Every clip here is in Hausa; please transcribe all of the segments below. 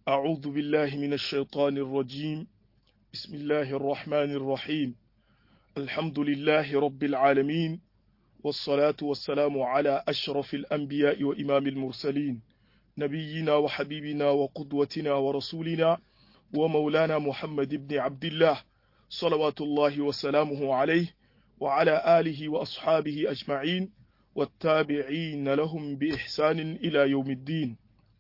أعوذ بالله من الشيطان الرجيم بسم الله الرحمن الرحيم الحمد لله رب العالمين والصلاة والسلام على أشرف الأنبياء وإمام المرسلين نبينا وحبيبنا وقدوتنا ورسولنا ومولانا محمد بن عبد الله صلوات الله وسلامه عليه وعلى آله وأصحابه أجمعين والتابعين لهم بإحسان إلى يوم الدين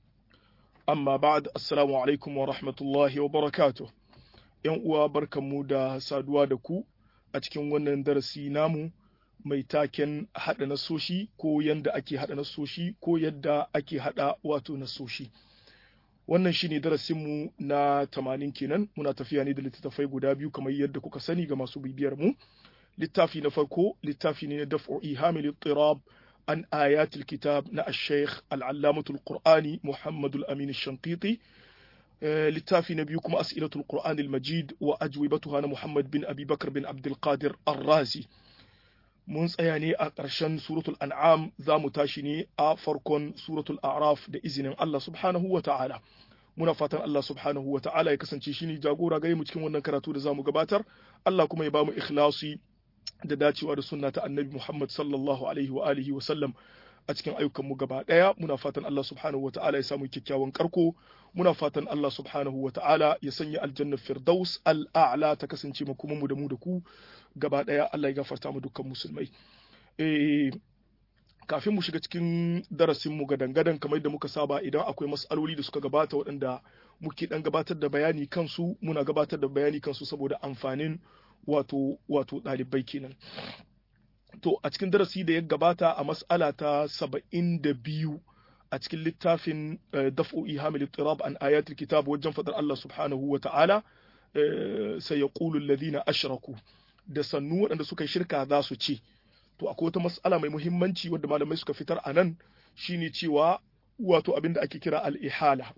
amma ba'ad assalamu alaikum wa rahmatullahi wa barakatuh yan uwa barkanmu da saduwa da ku a cikin wannan darasi namu mai taken haɗa nasoshi ko yadda ake haɗa nasoshi ko yadda ake haɗa wato nasoshi wannan shine darasinmu na tamanin kenan muna tafiya ne da littattafai guda biyu kamar yadda kuka sani ga masu bibiyar mu littafi na farko littafi ne na daf'u ihamil tirab عن آيات الكتاب نا الشيخ العلامة القرآني محمد الأمين الشنقيطي للتافي نبيكم أسئلة القرآن المجيد وأجوبتها محمد بن أبي بكر بن عبد القادر الرازي mun tsaya ne a ƙarshen suratul an'am za mu tashi ne a farkon suratul a'raf da izinin Allah subhanahu wa ta'ala muna fatan Allah subhanahu wa ta'ala ya kasance shine jagora gare mu cikin wannan karatu da zamu gabatar Allah kuma ya bamu ikhlasi da dacewa da sunna ta annabi Muhammad sallallahu alaihi wa alihi wa sallam a cikin ayyukanmu gaba ɗaya muna fatan Allah subhanahu wa ta'ala ya samu kyakkyawan karko muna fatan Allah subhanahu wa ta'ala ya sanya aljanna firdaus al'a'la ta kasance makomanmu da mu da ku gaba ɗaya Allah ya gafarta mu dukkan musulmai eh kafin mu shiga cikin darasin mu gadan-gadan kamar da muka saba idan akwai mas'aloli da suka gabata waɗanda muke dan gabatar da bayani kansu muna gabatar da bayani kansu saboda amfanin wato wato ɗalibai kenan to a cikin darasi da ya gabata a mas'ala ta saba'in da biyu a cikin littafin daf'u ihamil tirab an ayatul kitab wajen fadar Allah subhanahu wa ta'ala sai yaqulu alladhina ashraku da sannu waɗanda suka yi shirka za su ce to akwai wata mas'ala mai muhimmanci wadda malamai suka fitar a nan shine cewa wato abin da ake kira al-ihala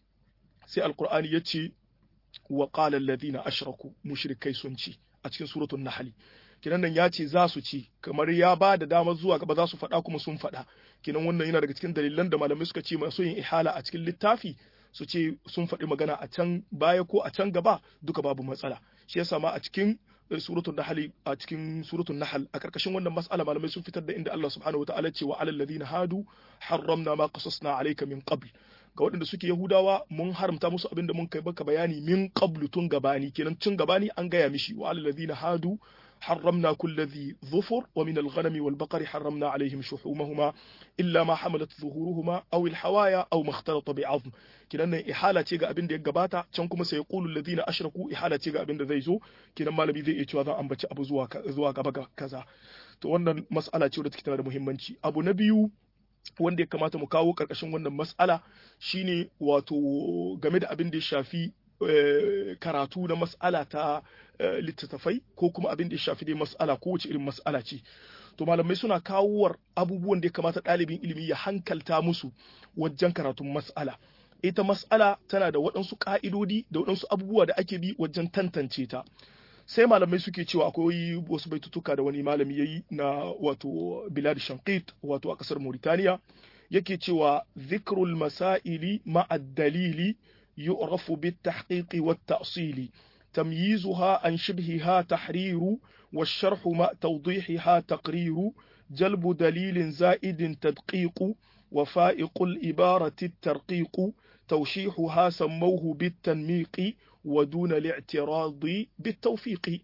sai alqur'ani ya ce wa qala alladhina ashraku mushrikai sun ce a cikin suratul nahl kinan nan ya ce za su ci kamar ya ba da damar zuwa gaba za su faɗa kuma sun faɗa kinan wannan yana daga cikin dalilan da malamai suka ce masu yin ihala a cikin littafi su ce sun faɗi magana a can baya ko a can gaba duka babu matsala shi yasa ma a cikin suratul nahl a cikin suratul nahl a karkashin wannan mas'ala malamai sun fitar da inda Allah subhanahu wataala ce wa alal ladina hadu harramna ma qasasna alayka min qabl ga waɗanda suke Yahudawa mun haramta musu abin da mun kai baka bayani min qablu tun gabani kenan tun gabani an gaya mishi wa alladhina hadu حرمنا كل ذي ظفر ومن الغنم والبقر حرمنا عليهم شحومهما إلا ما حملت ظهورهما أو الحوايا أو ما اختلط بعظم كنا إحالة تيغا أبن دي قباتا تنكم سيقول الذين أشركوا إحالة تيغا أبن دي زو كنا ما لبي ذي إيتوا ذا أنبتي أبو زواك بقى كذا to wannan mas'ala ce wadda take tana da muhimmanci abu na biyu wanda ya kamata mu kawo karkashin wannan mas'ala shine wato game da abin da ya shafi karatu na mas'ala ta littattafai ko kuma abin da ya shafi dai mas'ala ko wace irin mas'ala ce to malamai suna kawowar abubuwan da ya kamata ɗalibin ilimi ya hankalta musu wajen karatun mas'ala ita mas'ala tana da waɗansu ƙa'idodi da waɗansu abubuwa da ake bi wajen tantance ta sai malamai suke cewa akwai wasu baitutuka da wani malami yayi na wato bilad shanqit wato a ƙasar mauritaniya yake cewa zikrul masaili ma'a dalili يعرف بالتحقيق والتأصيل تمييزها عن شبهها تحرير والشرح مع توضيحها تقرير جلب دليل زائد تدقيق وفائق الإبارة الترقيق توشيحها سموه بالتنميق ودون الاعتراض بالتوفيق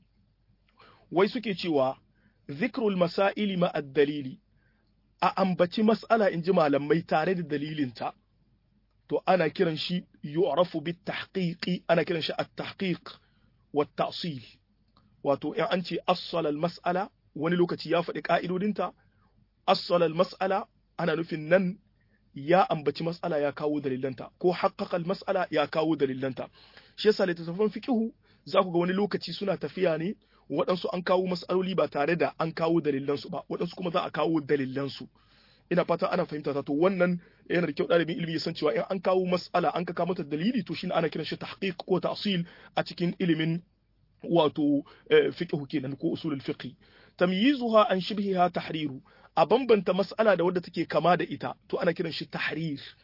ويسكي تشوى ذكر المسائل مع الدليل أأنبتي مسألة إن جمع لما يتارد دليل انت to ana kiran shi yu'rafu bit tahqiqi ana kiran shi at-tahqiq wa ta'sil wato in an ce assala al-mas'ala wani lokaci ya faɗi ka'idodinta assala al-mas'ala ana nufin nan ya ambaci mas'ala ya kawo dalilanta ko haqqaqa al-mas'ala ya kawo dalilanta shi yasa littattafan fiqhu za ku ga wani lokaci suna tafiya ne waɗansu an kawo mas'aloli ba tare da an kawo dalilansu ba waɗansu kuma za a kawo dalilansu ina fata ana fahimta ta to wannan yana da kyau ɗalibin ilimi ya san cewa in an kawo mas'ala an ka kawo mata dalili to shine ana kiran shi tahqiq ko ta'sil a cikin ilimin wato fiqh kenan ko usulul fiqh tamyizuha an shibhiha tahriru a bambanta mas'ala da wadda take kama da ita to ana kiran shi tahrir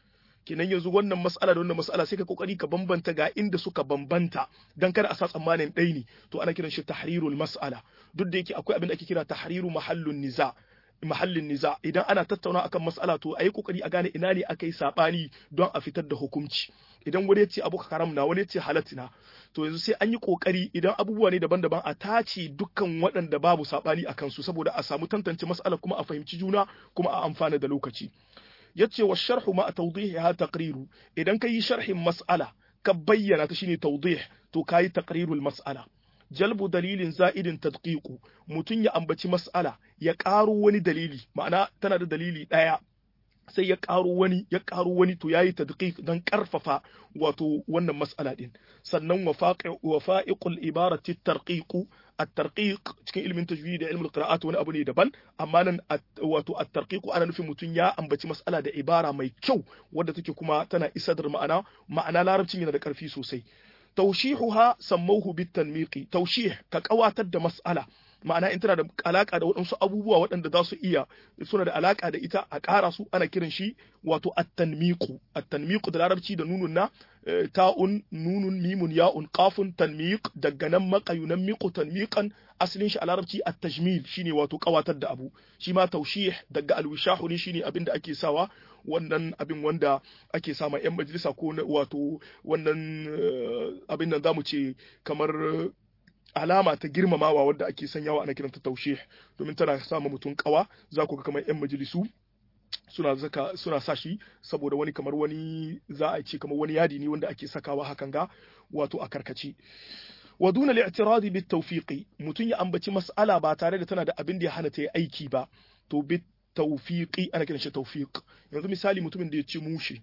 kenan yanzu wannan mas'ala da wannan mas'ala sai ka kokari ka bambanta ga inda suka bambanta dan kada a sa tsammanin ɗai ne to ana kiran shi tahrirul mas'ala duk da yake akwai abin da ake kira tahriru mahallun niza mahallin niza idan ana tattauna akan mas'ala to ayi kokari a gane ina ne aka yi sabani don a fitar da hukunci idan wani ya ce abu haram na wani ya ce halatta na to yanzu sai an yi kokari idan abubuwa ne daban-daban a tace dukkan waɗanda babu sabani a kansu saboda a samu tantance mas'ala kuma a fahimci juna kuma a amfana da lokaci yace wa sharhu ma tawdihiha taqriru idan kai sharhin mas'ala ka bayyana ta shine tawdih to kai taqrirul mas'ala jalbu dalilin za'idin tadqiqu mutun ya ambaci mas'ala ya ƙaro wani dalili ma'ana tana da dalili ɗaya sai ya ƙaro wani ya ƙaro wani to yayi tadqiq dan ƙarfafa wato wannan mas'ala din sannan wafa'iqul ibarati tarqiqu at-tarqiq cikin ilmin tajwid da ilmin qira'at wani abu ne daban amma nan wato at-tarqiq ana nufin mutun ya ambaci mas'ala da ibara mai kyau wadda take kuma tana isar da ma'ana ma'ana larabcin yana da ƙarfi sosai taushihuha sammauhu bitanmiqi taushih ka kawatar da mas'ala ma'ana in tana da alaka da waɗansu abubuwa waɗanda za su iya suna da alaka da ita a ƙara su ana kiran shi wato at-tanmiqu at-tanmiqu da larabci da nunun na ta'un nunun mimun ya'un qafun tanmiq daga nan maqayunan miqu tanmiqan asalin shi a larabci at-tajmil shine wato kawatar da abu shi ma taushih daga al-wishahu ne shine abin da ake sawa wannan abin wanda ake sama yan majalisa ko wato wannan abin nan zamu ce kamar alama ta girmamawa wadda ake sanyawa ana kiranta taushe domin tana sama mutum kawa za ku ga kamar yan majalisu suna zaka suna sa shi saboda wani kamar wani za a ce kamar wani yadi ne wanda ake sakawa hakan ga wato a karkace wa duna li'tiradi bit tawfiqi mutun ya ambaci mas'ala ba tare da tana da abin da ya hana ta yi aiki ba to bit tawfiqi ana kiran shi tawfiq yanzu misali mutumin da ya ci mushi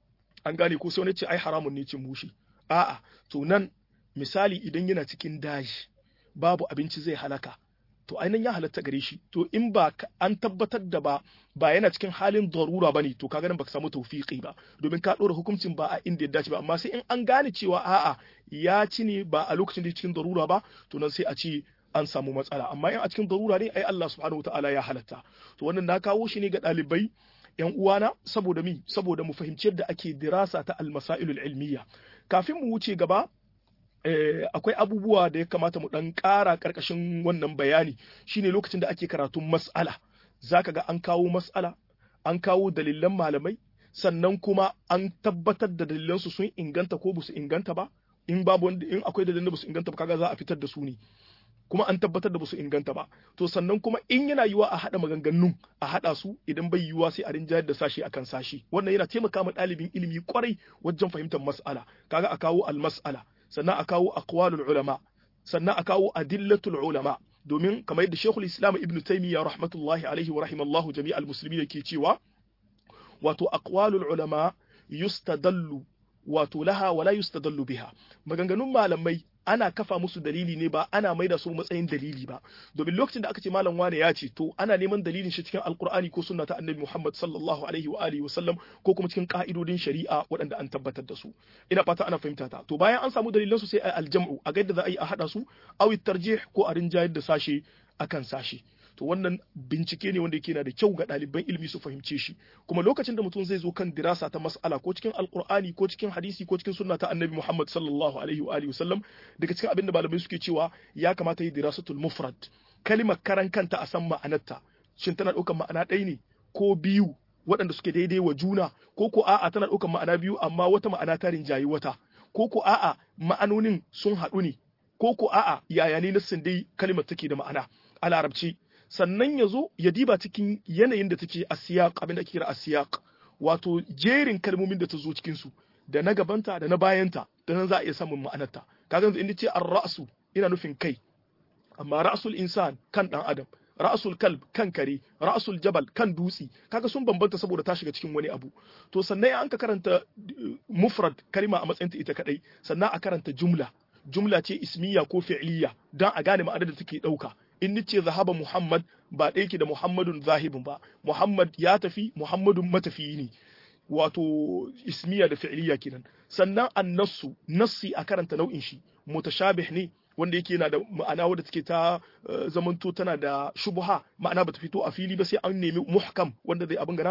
an gane ko sai wani ce ai haramun ne cin mushi a'a to nan misali idan yana cikin daji babu abinci zai halaka to ainihin ya halatta gare shi to in ba an tabbatar da ba ba yana cikin halin darura bane to kaga nan baka samu tawfiqi ba domin ka dora hukuncin ba a inda ya dace ba amma sai in an gane cewa a'a ya ci ne ba a lokacin da cikin darura ba to nan sai a ce an samu matsala amma in a cikin darura ne ai Allah subhanahu wataala ya halatta to wannan na kawo shi ne ga ɗalibai yan uwana saboda mi saboda mu fahimci yadda ake dirasa ta almasailul ilmiya kafin mu wuce gaba akwai abubuwa da ya kamata mu dan ƙara ƙarƙashin wannan bayani shine lokacin da ake karatun mas'ala zaka ga an kawo mas'ala an kawo dalilan malamai sannan kuma an tabbatar da dalilansu sun inganta ko basu inganta ba in babu wanda in akwai dalilan da basu inganta ba kaga za a fitar da su ne kuma an tabbatar da basu inganta ba to sannan kuma in yana yiwa a haɗa maganganun a haɗa su idan bai yiwa sai a rinjayar da sashi akan sashi wannan yana taimaka ma ɗalibin ilimi kwarai wajen fahimtar mas'ala kaga a kawo al-mas'ala sannan a kawo aqwalul ulama sannan a kawo adillatul ulama domin kamar yadda Sheikhul Islam Ibn Taymiyyah rahmatullahi alaihi wa rahimallahu jami'al muslimin yake cewa wato aqwalul ulama yustadallu wato laha wala yustadallu biha maganganun malamai ana kafa musu dalili ne ba ana maida su matsayin dalili ba domin lokacin da aka ce malam wane ya ce to ana neman dalilin shi cikin alkur'ani ko sunna ta annabi Muhammad sallallahu alaihi wa alihi wasallam ko kuma cikin ka'idodin shari'a waɗanda an tabbatar da su ina fata ana fahimta ta to bayan an samu dalilan su sai a aljam'u a ga yadda za a yi a hada su aw tarjih ko a rinjayar da sashe akan sashe to wannan bincike ne wanda yake na da kyau ga ɗaliban ilimi su fahimce shi kuma lokacin da mutum zai zo kan dirasa ta mas'ala ko cikin alkur'ani ko cikin hadisi ko cikin sunna ta annabi Muhammad sallallahu alaihi wa alihi wasallam daga cikin abin da malamai suke cewa ya kamata yi dirasatul mufrad kalimar karan kanta a san ma'anarta shin tana ɗaukar ma'ana ɗaya ne ko biyu waɗanda suke daidai wa juna ko ko a'a tana ɗaukar ma'ana biyu amma wata ma'ana ta rinjayi wata ko ko a'a ma'anonin sun haɗu ne ko ko a'a yaya ne nassin dai kalimar take da ma'ana a larabci sannan ya zo ya diba cikin yanayin da take a siyaq abin da ake kira a siyaq wato jerin kalmomin da ta zo cikin su da na gabanta da na bayanta da nan za a iya samun ma'anarta kaga yanzu inda ce ar-ra'su ina nufin kai amma ra'sul insan kan dan adam ra'sul kalb kan kare ra'sul jabal kan dutsi kaga sun bambanta saboda ta shiga cikin wani abu to sannan an ka karanta mufrad kalma a matsayin ta ita kadai sannan a karanta jumla jumla ce ismiya ko fi'liya dan a gane ma'anar da take dauka in nace zahaba Muhammad ba ɗaya ke da Muhammadun zahibin ba Muhammad ya tafi Muhammadun matafiyi ne wato ismiya da fi'liya kenan sannan annasu nassi a karanta nau'in shi mutashabih ne wanda yake yana da ma'ana wadda take ta zamanto tana da shubha ma'ana bata fito a fili ba sai an nemi muhkam wanda zai abin ganata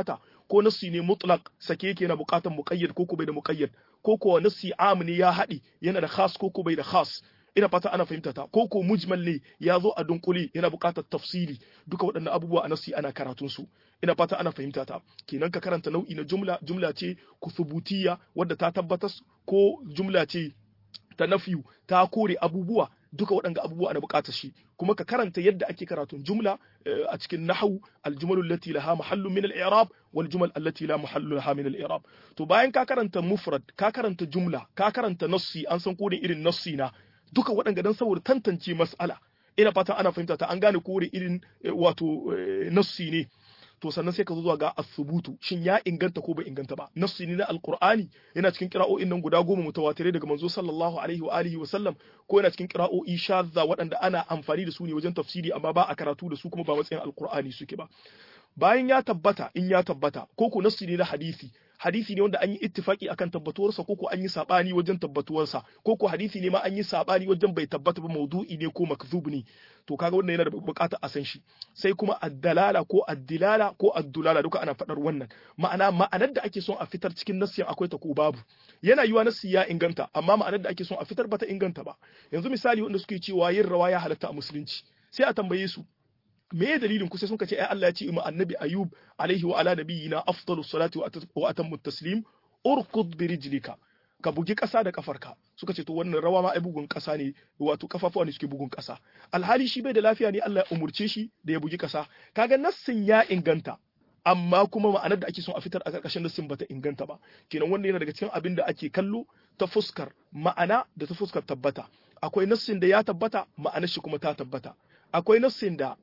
ko nassi ne mutlaq sake yake yana buƙatar muqayyad ko ko bai da muqayyad ko ko nassi am ne ya haɗi yana da khas ko ko bai da khas ina fata ana fahimta ta ko ko mujmal ne ya zo a dunkule yana buƙatar tafsiri duka waɗannan abubuwa a nassi ana karatun su ina fata ana fahimta ta kenan ka karanta nau'i na jumla jumla ce kusubutiya wadda ta tabbatar ko jumla ce ta nafiyu ta kore abubuwa duka waɗanga abubuwa ana buƙatar shi kuma ka karanta yadda ake karatun jumla a cikin nahwu aljumalu allati laha mahallun min al-i'rab wal jumal allati la mahallu laha min al-i'rab to bayan ka karanta mufrad ka karanta jumla ka karanta nassi an san kodin irin nassi na duka waɗanga dan saboda tantance mas'ala ina fata ana fahimta ta an gane kore irin wato nassi ne to sannan sai ka zo zuwa ga asubutu shin ya inganta ko bai inganta ba nassi ne na alqur'ani yana cikin qira'o'in nan guda goma mutawatirai daga manzo sallallahu alaihi wa alihi wa sallam ko yana cikin qira'o'i shadda waɗanda ana amfani da su ne wajen tafsiri amma ba a karatu da su kuma ba matsayin alqur'ani suke ba bayan ya tabbata in ya tabbata ko ko nassi ne na hadisi hadisi ne wanda an yi ittifaki akan tabbatuwarsa ko ko an yi sabani wajen tabbatuwarsa ko ko hadisi ne ma an yi sabani wajen bai tabbata ba maudu'i ne ko makzub ne to kaga wannan yana da bukatar a san shi sai kuma addalala ko addilala ko addulala duka ana faɗar wannan ma'ana ma'anar da ake son a fitar cikin nassi akwai ta ko babu yana yiwa nassi ya inganta amma ma'anar da ake son a fitar bata inganta ba yanzu misali wanda suke cewa yin rawa ya halatta a musulunci sai a tambaye su me ya dalilin ku sai sun ce ai Allah ya ce ma annabi ayub alaihi wa ala nabiyina afdalu salati wa atammu taslim urkud bi rijlika ka bugi kasa da kafarka suka ce to wannan rawa ma ai bugun kasa ne wato kafafuwa ne suke bugun kasa alhali shi bai da lafiya ne Allah ya umurce shi da ya bugi kasa kaga nassin ya inganta amma kuma ma'anar da ake son a fitar a ƙarƙashin nassin bata inganta ba kenan wannan yana daga cikin abin da ake kallo ta fuskar ma'ana da ta fuskar tabbata akwai nassin da ya tabbata ma'anar shi kuma ta tabbata akwai nassin da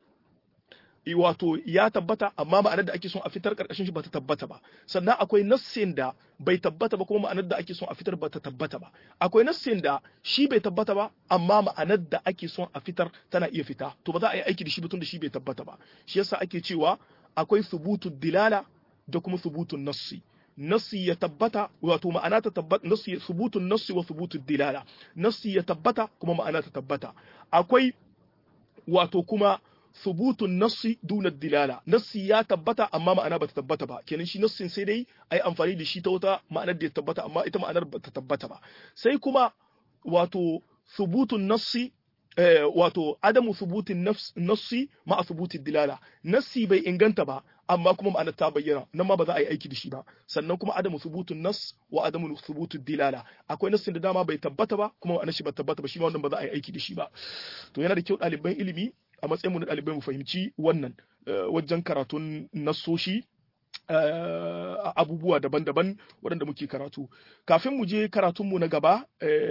wato ya tabbata amma ma'anar da ake son a fitar karkashin shi bata tabbata ba sannan akwai nassin da bai tabbata ba kuma ma'anar da ake son a fitar bata tabbata ba akwai nassin da shi bai tabbata ba amma ma'anar da ake son a fitar tana iya fita to ba za a yi aiki da shi ba tun da shi bai tabbata ba shi yasa ake cewa akwai subutu dilala da kuma subutun nassi nassi ya tabbata wato ma'ana ta tabbata nassi subutun nassi wa subutun dilala nassi ya tabbata kuma ma'ana ta tabbata akwai wato kuma thubutun nassi duna dilala nassi ya tabbata amma ma'ana bata tabbata ba kenan shi nassin sai dai ai amfani da shi ta wata ma'anar da ya tabbata amma ita ma'anar bata tabbata ba sai kuma wato thubutun nassi wato adamu thubutin nassi ma'a thubutin dilala nassi bai inganta ba amma kuma ma'anar ta bayyana nan ma ba za a yi aiki da shi ba sannan kuma adamu thubutun nas wa adamu thubutun dilala akwai nassin da dama bai tabbata ba kuma ma'anar shi ba tabbata ba shi ma wannan ba za a yi aiki da shi ba to yana da kyau ɗaliban ilimi a matsayinmu na ɗalibai mu fahimci wannan wajen karatun nassoshi abubuwa daban-daban waɗanda muke karatu kafin mu je karatunmu na gaba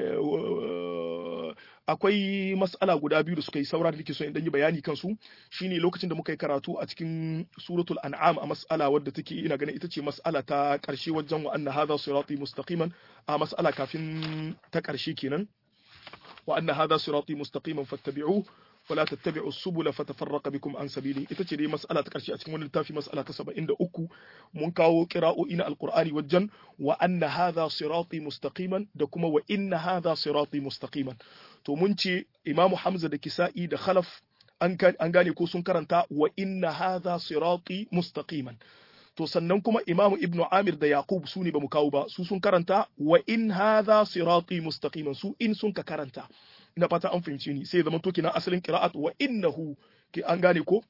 akwai mas'ala guda biyu da suka yi saura da nake so in yi bayani kansu shine lokacin da muka yi karatu a cikin suratul an'am a mas'ala wadda take ina ganin ita ce mas'ala ta ƙarshe wajen wa anna hadha sirati mustaqiman a mas'ala kafin ta ƙarshe kenan wa anna hadha sirati mustaqiman fattabi'uhu ولا تتبعوا السبل فتفرق بكم عن سبيله ita ce dai mas'ala ta karshe a cikin wannan littafi mas'ala ta 73 mun kawo qira'o'i na alqur'ani wajen wa anna hadha sirati mustaqiman da kuma wa inna hadha sirati mustaqiman to mun ce imamu hamza da kisa'i da khalaf an gane ko sun karanta wa inna hadha sirati mustaqiman to sannan kuma imamu ibnu amir da yaqub su ne bamu kawo ba su sun karanta wa in hadha sirati mustaqiman su in sun ka karanta ina fata an fahimci ni sai zama to kina asalin qira'at wa innahu ki an gane ko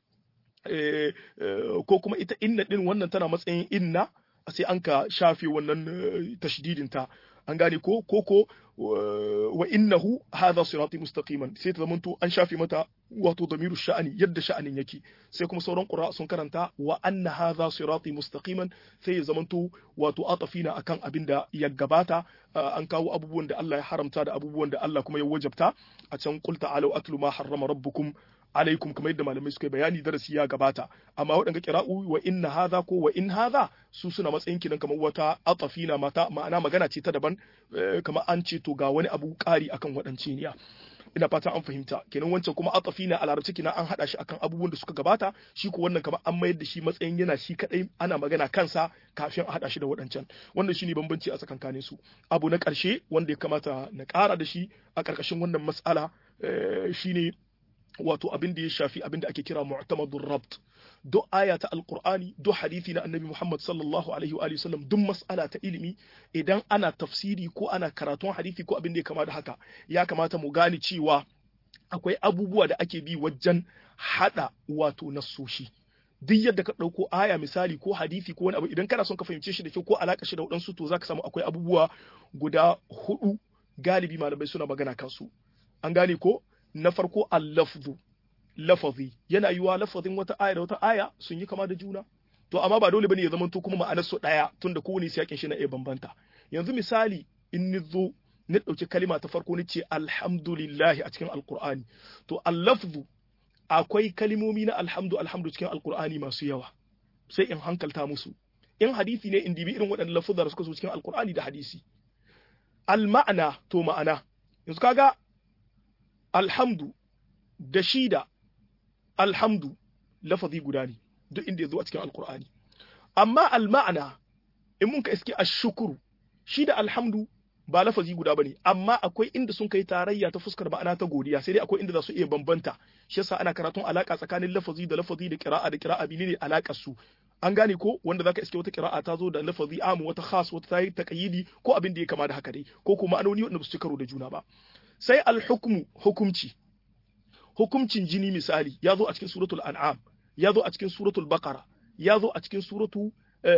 ko kuma ita inna din wannan tana matsayin inna sai an ka shafe wannan tashdidin ta an gane ko ko ko wa innahu hadha sirati mustaqiman sai ta zamanto an shafe mata wato damiru sha'ani yadda sha'anin yake sai kuma sauran qura sun karanta wa anna hadha sirati mustaqiman sai ya zamanto wato atafina akan abin da ya gabata an kawo abubuwan da Allah ya haramta da abubuwan da Allah kuma ya wajabta a can qul ta'alu atlu ma harrama rabbukum alaikum kamar yadda malamai suka bayani darasi ya gabata amma waɗanda kira'u wa inna hadha ko wa in hadha su suna matsayin kinan kamar wata atafina mata ma'ana magana ce ta daban kamar an ce to ga wani abu ƙari akan waɗance niya ina fata an fahimta kenan wancan kuma atafina a larabci kina an hada shi akan abubuwan da suka gabata shi ko wannan kamar an mayar da shi matsayin yana shi kadai ana magana kansa kafin a hada shi da waɗancan wannan shine bambanci a tsakankanin su abu na ƙarshe wanda ya kamata na ƙara da shi a ƙarƙashin wannan mas'ala shine wato abin da ya shafi abin da ake kira mu'tamadur rabt duk aya ta alqur'ani duk hadisi na annabi Muhammad sallallahu alaihi wa sallam duk mas'ala ta ilimi idan ana tafsiri ko ana karatun hadisi ko abin da ya kama da haka ya kamata mu gane cewa akwai abubuwa da ake bi wajen hada wato nassoshi duk yadda ka ɗauko aya misali ko hadisi ko wani abu idan kana son ka fahimce shi da kyau ko alaka shi da waɗansu to zaka samu akwai abubuwa guda hudu galibi malamai suna magana kansu an gane ko na farko al-lafzu lafazi yana yiwa lafazin wata aya da wata aya sun yi kama da juna to amma ba dole bane ya zama to kuma ma'anar su daya tunda kowane siyakin shi na iya bambanta yanzu misali in ni zo ni dauki kalima ta farko ni ce alhamdulillah a cikin alqur'ani to al-lafzu akwai kalimomi na alhamdu alhamdu cikin alqur'ani masu yawa sai in hankalta musu in hadisi ne in dibi irin waɗannan lafuzar suka zo cikin alqur'ani da hadisi al-ma'ana to ma'ana yanzu kaga alhamdu da shi da alhamdu lafazi guda ne duk inda ya zo a cikin alkur'ani amma alma'ana in mun ka iske ashukuru shi da alhamdu ba lafazi guda bane amma akwai inda sun kai tarayya ta fuskar ma'ana ta godiya sai dai akwai inda za su iya bambanta shi yasa ana karatun alaka tsakanin lafazi da lafazi da qira'a da qira'a bi ne alakar su an gane ko wanda zaka iske wata qira'a ta zo da lafazi amu wata khas wata tayi taqyidi ko abin da ya kama da haka dai ko kuma ma'anoni wanda ba su karo da juna ba sai alhukmu hukumci hukumcin jini misali ya zo a cikin suratul an'am ya zo a cikin suratul baqara ya zo a cikin suratu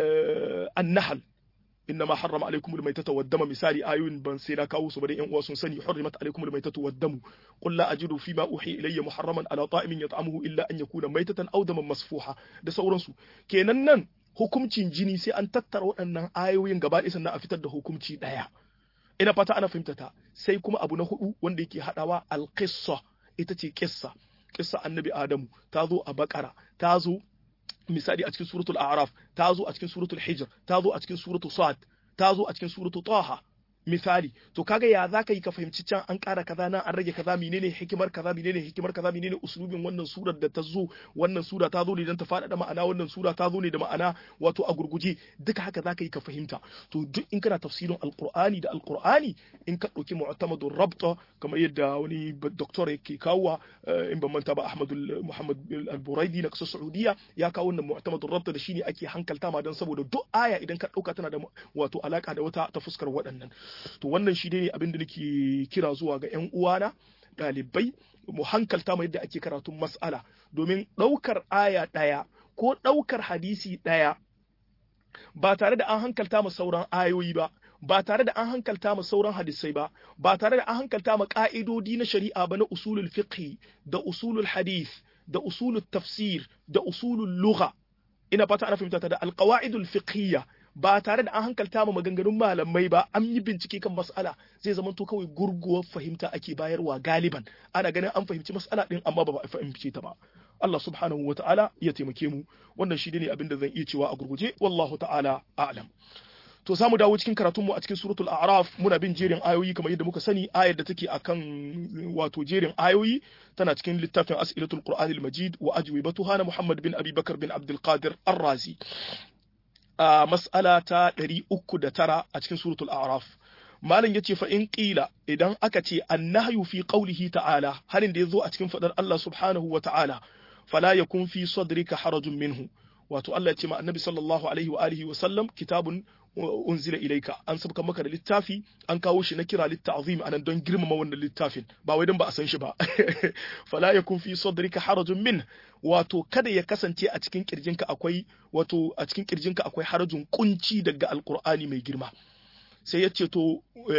an-nahl inna ma harrama alaykumul maytata wad-dama misali ayoyin ban sai na kawo su bari yan uwa sun sani hurrimat alaykumul maytatu wad-damu qul la ajidu fima uhi ilayya muharraman ala ta'imin yat'amuhu illa an yakuna maytatan aw daman masfuha da sauransu kenan nan hukumcin jini sai an tattara waɗannan ayoyin gaba ɗaya sannan a fitar da hukumci ɗaya ina fata ana fahimta ta sai kuma abu na hudu wanda yake hadawa al-qissa ita ce kissa kissa annabi adamu ta zo a bakara ta zo misali a cikin suratul a'raf ta zo a cikin suratul hijr ta zo a cikin suratul sad ta zo a cikin suratul taha misali to kaga ya zaka yi ka fahimci can an ƙara kaza nan an rage kaza menene hikimar kaza menene hikimar kaza menene uslubin wannan surar da ta zo wannan sura ta zo ne don ta faɗaɗa ma'ana wannan sura ta zo ne da ma'ana wato a gurguje duka haka zaka yi ka fahimta to duk in kana tafsirin alqur'ani da alqur'ani in ka ɗauki mu'tamadur rabta kamar yadda wani doktor yake kawo in ban manta ba Ahmadul Muhammad al-Buraidi na kasar Saudiya ya kawo wannan mu'tamadur rabta da shine ake hankalta ma don saboda duk aya idan ka ɗauka tana da wato alaka da wata ta fuskar waɗannan to wannan shi ne abin da nake kira zuwa ga 'yan uwana ɗalibai mu hankalta mai yadda ake karatun mas'ala domin ɗaukar aya ɗaya ko ɗaukar hadisi ɗaya ba tare da an hankalta ma sauran ayoyi ba ba tare da an hankalta ma sauran hadisai ba ba tare da an hankalta ma ƙa'idodi na shari'a ba na usulul fiqh da usulul hadith da usulul tafsir da usulul lugha ina fata ana fahimta ta da alqawaidul fiqhiyya ba tare da an hankalta ma maganganun malamai ba an yi bincike kan mas'ala zai zama to kawai gurguwar fahimta ake bayarwa galiban ana ganin an fahimci mas'ala din amma ba a fahimce ta ba Allah subhanahu wata'ala ya taimake mu wannan shi ne abin da zan iya cewa a gurguje wallahu ta'ala a'lam to za mu dawo cikin karatunmu a cikin suratul a'raf muna bin jerin ayoyi kamar yadda muka sani ayar da take akan wato jerin ayoyi tana cikin littafin as'ilatul qur'anil majid wa ajwibatuha na muhammad bin abi bakar bin abdul qadir ar-razi a mas'ala ta 309 a cikin suratul a'raf malam yace fa in qila idan aka ce annahyu fi qawlihi ta'ala harin da yazo a cikin fadar Allah subhanahu wa ta'ala fala yakun fi sadrika harajun minhu wato Allah ya ce ma annabi sallallahu alaihi wa alihi wa sallam kitabun unzila ilaika an sabka maka da littafi an kawo shi na kira litta'zim anan don girmama wannan littafin ba wai don ba a san shi ba fala yakun fi sadrika harajun min wato kada ya kasance a cikin kirjinka akwai wato a cikin kirjinka akwai harajun kunci daga alqur'ani mai girma sai ya ce to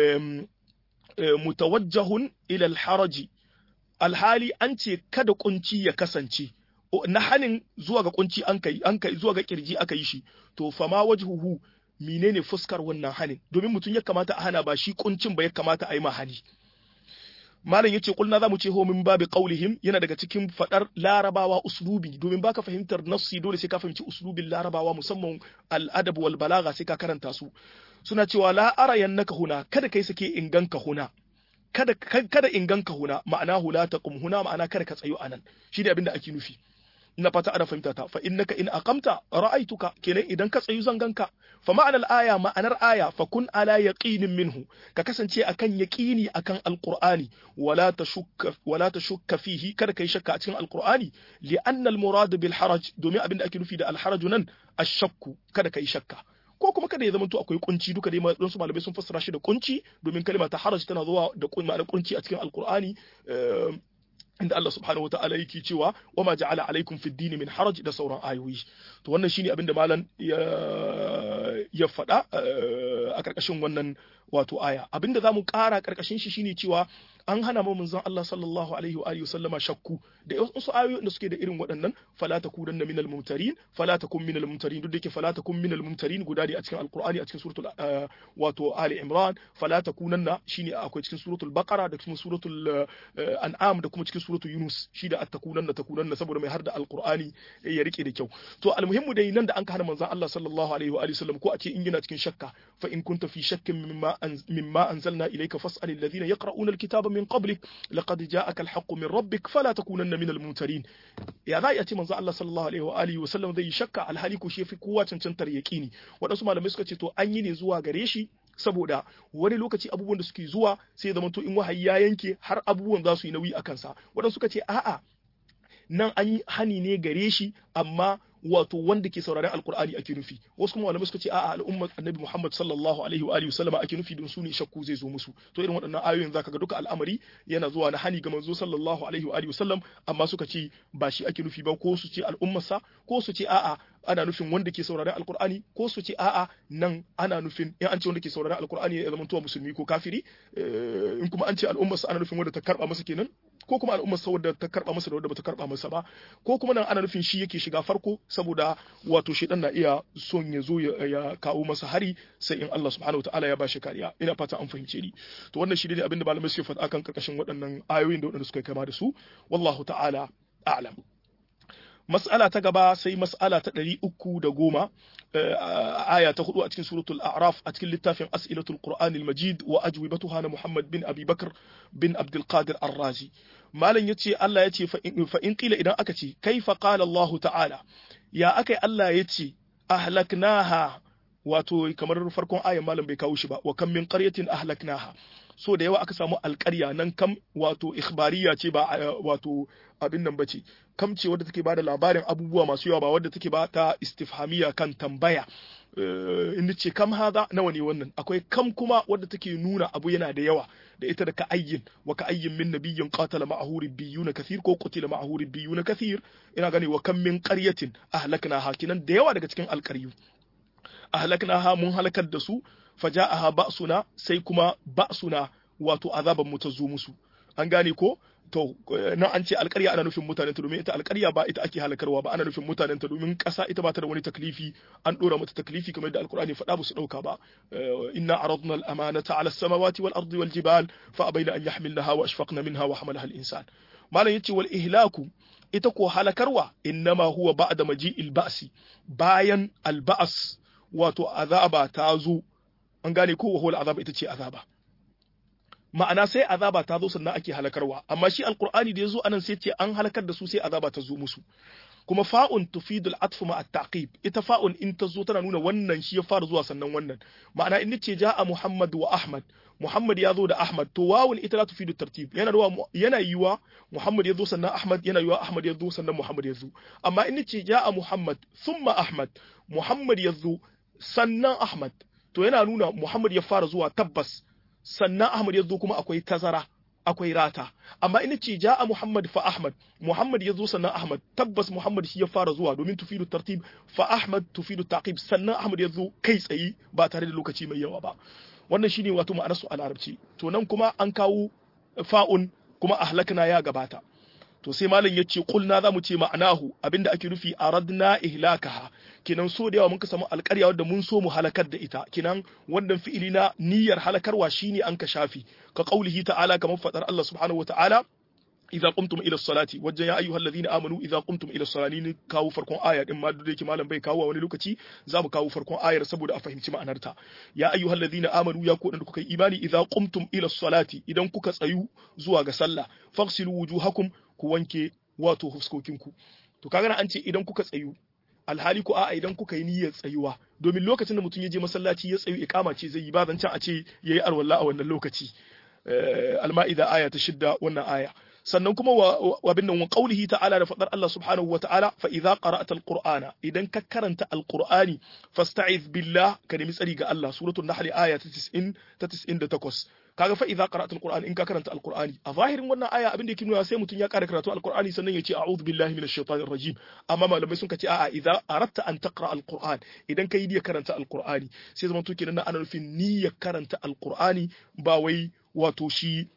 mutawajjahun ila alharaji alhali an ce kada kunci ya kasance na hanin zuwa ga kunci an kai an kai zuwa ga kirji aka yi shi to fama wajhuhu menene fuskar wannan hanin domin mutum ya kamata a hana ba shi kuncin ba ya kamata a yi ma hani malam yace kulna zamu ce ho min babi qaulihim yana daga cikin fadar larabawa uslubi domin baka fahimtar nassi dole sai ka fahimci uslubin larabawa musamman al-adab wal balagha sai ka karanta su suna cewa la arayannaka huna kada kai sake inganka huna kada kada inganka huna ma'ana hula taqum huna ma'ana kada ka tsayo anan shi ne abinda ake nufi ina fata ana fahimta ta fa innaka in aqamta ra'aituka kenan idan ka tsayu zan ganka fa ma'anar aya ma'anar aya fa kun ala yaqinin minhu ka kasance akan yaqini akan alqur'ani wala tashukka wala tashukka fihi kada kai shakka a cikin alqur'ani li anna almurad bil haraj domin abin da ake nufi da alharaj nan ashakku kada kai shakka ko kuma kada ya zama to akwai kunci duka dai don su malamai sun fassara shi da kunci domin kalma ta haraj tana zuwa da ma'anar kunci a cikin alqur'ani inda Allah subhanahu wa ta'ala yake cewa wa ma ja'ala alaikum fid dini min haraj da sauran ayoyi to wannan shine abinda malam ya ya faɗa a karkashin wannan wato aya abinda zamu ƙara karkashin shi shine cewa an hana mu manzon Allah sallallahu alaihi wa alihi sallama shakku da wasu ayoyi da suke da irin waɗannan fala takunanna minal mumtarin fala takun minal mumtarin duk da yake fala takun minal mumtarin guda ne a cikin alqur'ani a cikin suratul wato ali imran fala takunanna shine akwai cikin suratul baqara da cikin suratul an'am da kuma cikin suratul yunus shi da attakunanna takunanna saboda mai har da alqur'ani ya rike da kyau to almuhimmu dai nan da an hana manzon Allah sallallahu alaihi wa alihi sallam ko a ce in yana cikin shakka fa in kunta fi shakkin mimma mimma anzalna ilayka fas'al alladhina yaqra'una alkitaba من قبلك لقد جاءك الحق من ربك فلا تكونن من الممترين يا ذا يأتي منزل الله صلى الله عليه وآله وسلم zai shakka alhali ko shi fi kowa cancantar yaƙini waɗansu malamai suka ce to an yi ne zuwa gare shi saboda wani lokaci abubuwan da suke zuwa sai zama to in wahayi ya yanke har abubuwan za su yi nauyi a kansa waɗansu suka ce a'a nan an yi hani ne gare shi amma wato wanda ke sauraren alkur'ani ake nufi wasu kuma malamai suka ce a'a al'ummar annabi Muhammad sallallahu alaihi wa alihi wasallama ake nufi don su ne shakku zai zo musu to irin waɗannan ayoyin zaka ga duka al'amari yana zuwa na hani ga manzo sallallahu alaihi wa alihi wasallam amma suka ce ba shi ake nufi ba ko su ce al'ummarsa ko su ce a'a ana nufin wanda ke sauraren alkur'ani ko su ce a'a nan ana nufin in an ce wanda ke sauraren alkur'ani ya zama musulmi ko kafiri in kuma an ce al'ummarsa ana nufin wanda ta karba masa kenan ko kuma al'ummar sa wadda ta karba masa da wadda bata karba masa ba ko kuma nan ana nufin shi yake shiga farko saboda wato shedan na iya son ya zo ya kawo masa hari sai in Allah subhanahu wataala ya bashi kariya ina fata an fahimce ni to wannan shi ne abin da malamai suke faɗa kan karkashin waɗannan ayoyin da waɗanda suka kama da su wallahu ta'ala a'lam mas'ala ta gaba sai mas'ala ta ɗari uku da goma aya ta hudu a cikin suratul a'raf a cikin littafin as'ilatul qur'anil majid wa ajwibatuha na muhammad bin abi bakr bin abdul qadir ar-razi malam yace Allah yace fa in qila idan aka ce kaifa qala Allah ta'ala ya akai Allah yace ahlaknaha wato kamar farkon ayan malam bai kawo shi ba wa kam min qaryatin ahlaknaha so da yawa aka samu alƙarya nan kam wato ikhbariya ce ba wato abin nan bace kam ce wadda take bada labarin abubuwa masu yawa ba wadda take ba ta istifhamiya kan tambaya in ce kam haza nawa ne wannan akwai kam kuma wadda take nuna abu yana da yawa da ita da ka ayyin wa ka ayyin min nabiyyin qatala ma'ahu ribbiyuna kathir ko qutila ma'ahu ribbiyuna kathir ina gani wa kam min qaryatin ahlakna hakinan da yawa daga cikin alƙaryu ahlaknaha mun halakar da su faja'aha ba'suna sai kuma ba'suna wato azaban mu ta zo musu an gane ko to nan an ce alƙarya ana nufin mutanen ta domin ita alƙarya ba ita ake halakarwa ba ana nufin mutanen ta domin ƙasa ita ba ta da wani taklifi an dora mata taklifi kamar da alƙur'ani faɗa ba su ɗauka ba inna aradna al-amanata ala as-samawati wal ardi wal jibal fa abaina an yahmilnaha wa ashfaqna minha wa hamalaha al-insan malam yace wal ihlaku ita ko halakarwa innama huwa ba'da maji'il ba'si bayan al-ba's wato azaba ta zo an gane ko wahol azaba ita ce azaba ma'ana sai azaba ta zo sannan ake halakarwa amma shi alqur'ani da yazo anan sai ce an halakar da su sai azaba ta zo musu kuma fa'un tufidul atf ma at-taqib ita fa'un in ta zo tana nuna wannan shi ya fara zuwa sannan wannan ma'ana in ce ja'a muhammad wa ahmad muhammad ya zo da ahmad to wawun ita la tufidu tartib yana ruwa yana yiwa muhammad ya zo sannan ahmad yana yiwa ahmad ya zo sannan muhammad ya zo amma in ce ja'a muhammad thumma ahmad muhammad ya zo sannan ahmad to yana nuna Muhammad ya fara zuwa tabbas sannan Ahmad ya zo kuma akwai tazara akwai rata amma ina ce ja'a Muhammad fa Ahmad Muhammad ya zo sannan Ahmad tabbas Muhammad shi ya fara zuwa domin tufidu tartib fa Ahmad tufidu taqib sannan Ahmad ya zo kai tsaye ba tare da lokaci mai yawa ba wannan shine wato ma'anar su a larabci to nan kuma an kawo fa'un kuma ahlakna ya gabata to sai malam ya ce kulna za mu ce ma'anahu abinda ake nufi aradna ihlakaha kinan so da yawa mun ka samu alƙarya wadda mun so mu halakar da ita kinan wannan fi'ili na niyyar halakarwa shine an ka shafi ka qaulihi ta'ala kamar fadar Allah subhanahu wata'ala idza qumtum ila salati wajen ya ayyuhal ladina amanu idza qumtum ila salati ni kawo farkon aya din ma duk yake malam bai kawo wani lokaci za mu kawo farkon ayar saboda a fahimci ma'anarta ya ayyuhal ladina amanu ya ku da kuka yi imani idza qumtum ila salati idan kuka tsayu zuwa ga sallah faghsilu wujuhakum ku wanke wato fuskokinku to kaga an ce idan kuka tsayu alhali ko a'a idan kuka yi niyyar tsayuwa domin lokacin da mutum ya je masallaci ya tsayu iqama ce zai yi ba zancen a ce yayi arwalla a wannan lokaci al-ma'ida aya ta shidda wannan aya sannan kuma wa bin nan wa qaulihi ta'ala da fadar Allah subhanahu wa ta'ala fa idza qara'ta al-qur'ana idan ka karanta al-qur'ani fasta'iz billah ka nemi tsari ga Allah suratul nahl aya ta 90 ta 98 kaga fa idza qara'ta al-qur'ani in ka karanta al-qur'ani a zahirin wannan aya abin da yake nuna sai mutum ya ƙara karatu al-qur'ani sannan ya ce a'udhu billahi minash shaitanir rajim amma malamai sun ce a'a idza aratta an taqra al-qur'an idan kai niyyar karanta al-qur'ani sai zaman to kenan ana nufin niyyar karanta al-qur'ani ba wai wato shi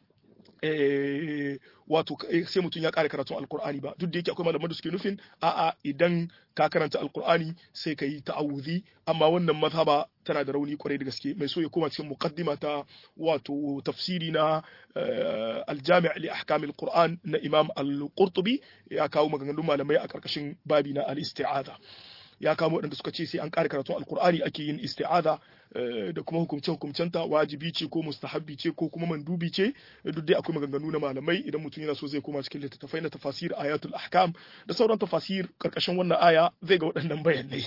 wato sai mutum ya ƙara karatun alkur'ani ba duk da yake akwai malaman da suke nufin a'a idan ka karanta alkur'ani sai ka yi ta'awuzi amma wannan mazhaba tana da rauni kwarai da gaske mai so ya koma cikin muqaddima ta wato tafsiri na aljami' li ahkam alquran na imam al-qurtubi ya kawo maganganun malamai a karkashin babi na al-isti'aza ya kamo waɗanda suka ce sai an ƙara karatun alkur'ani ake yin isti'aza da kuma hukumce hukumcenta wajibi ce ko mustahabbi ce ko kuma mandubi ce duk dai akwai maganganu na malamai idan mutum yana so zai koma cikin littattafai na tafasir ayatul ahkam da sauran tafasir karkashin wannan aya zai ga waɗannan bayanai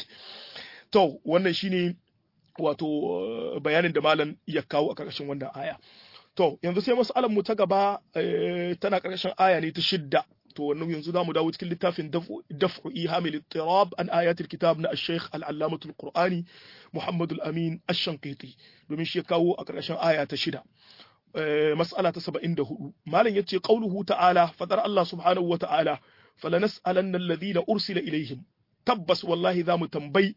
to wannan shine wato bayanin da malam ya kawo a karkashin wannan aya to yanzu sai mas'alar mu ta gaba tana karkashin aya ne ta shidda to wannan yanzu za mu dawo cikin littafin daf'u ihamil ittirab an ayatul kitab na al-sheikh al-allamatu al-qur'ani muhammad al-amin ash-shanqiti domin shi ya kawo a ƙarshen aya ta shida mas'ala ta 74 malam yace qauluhu ta'ala fadar Allah subhanahu wa ta'ala falanas'alanna alladhina ursila ilaihim tabbas wallahi za mu tambayi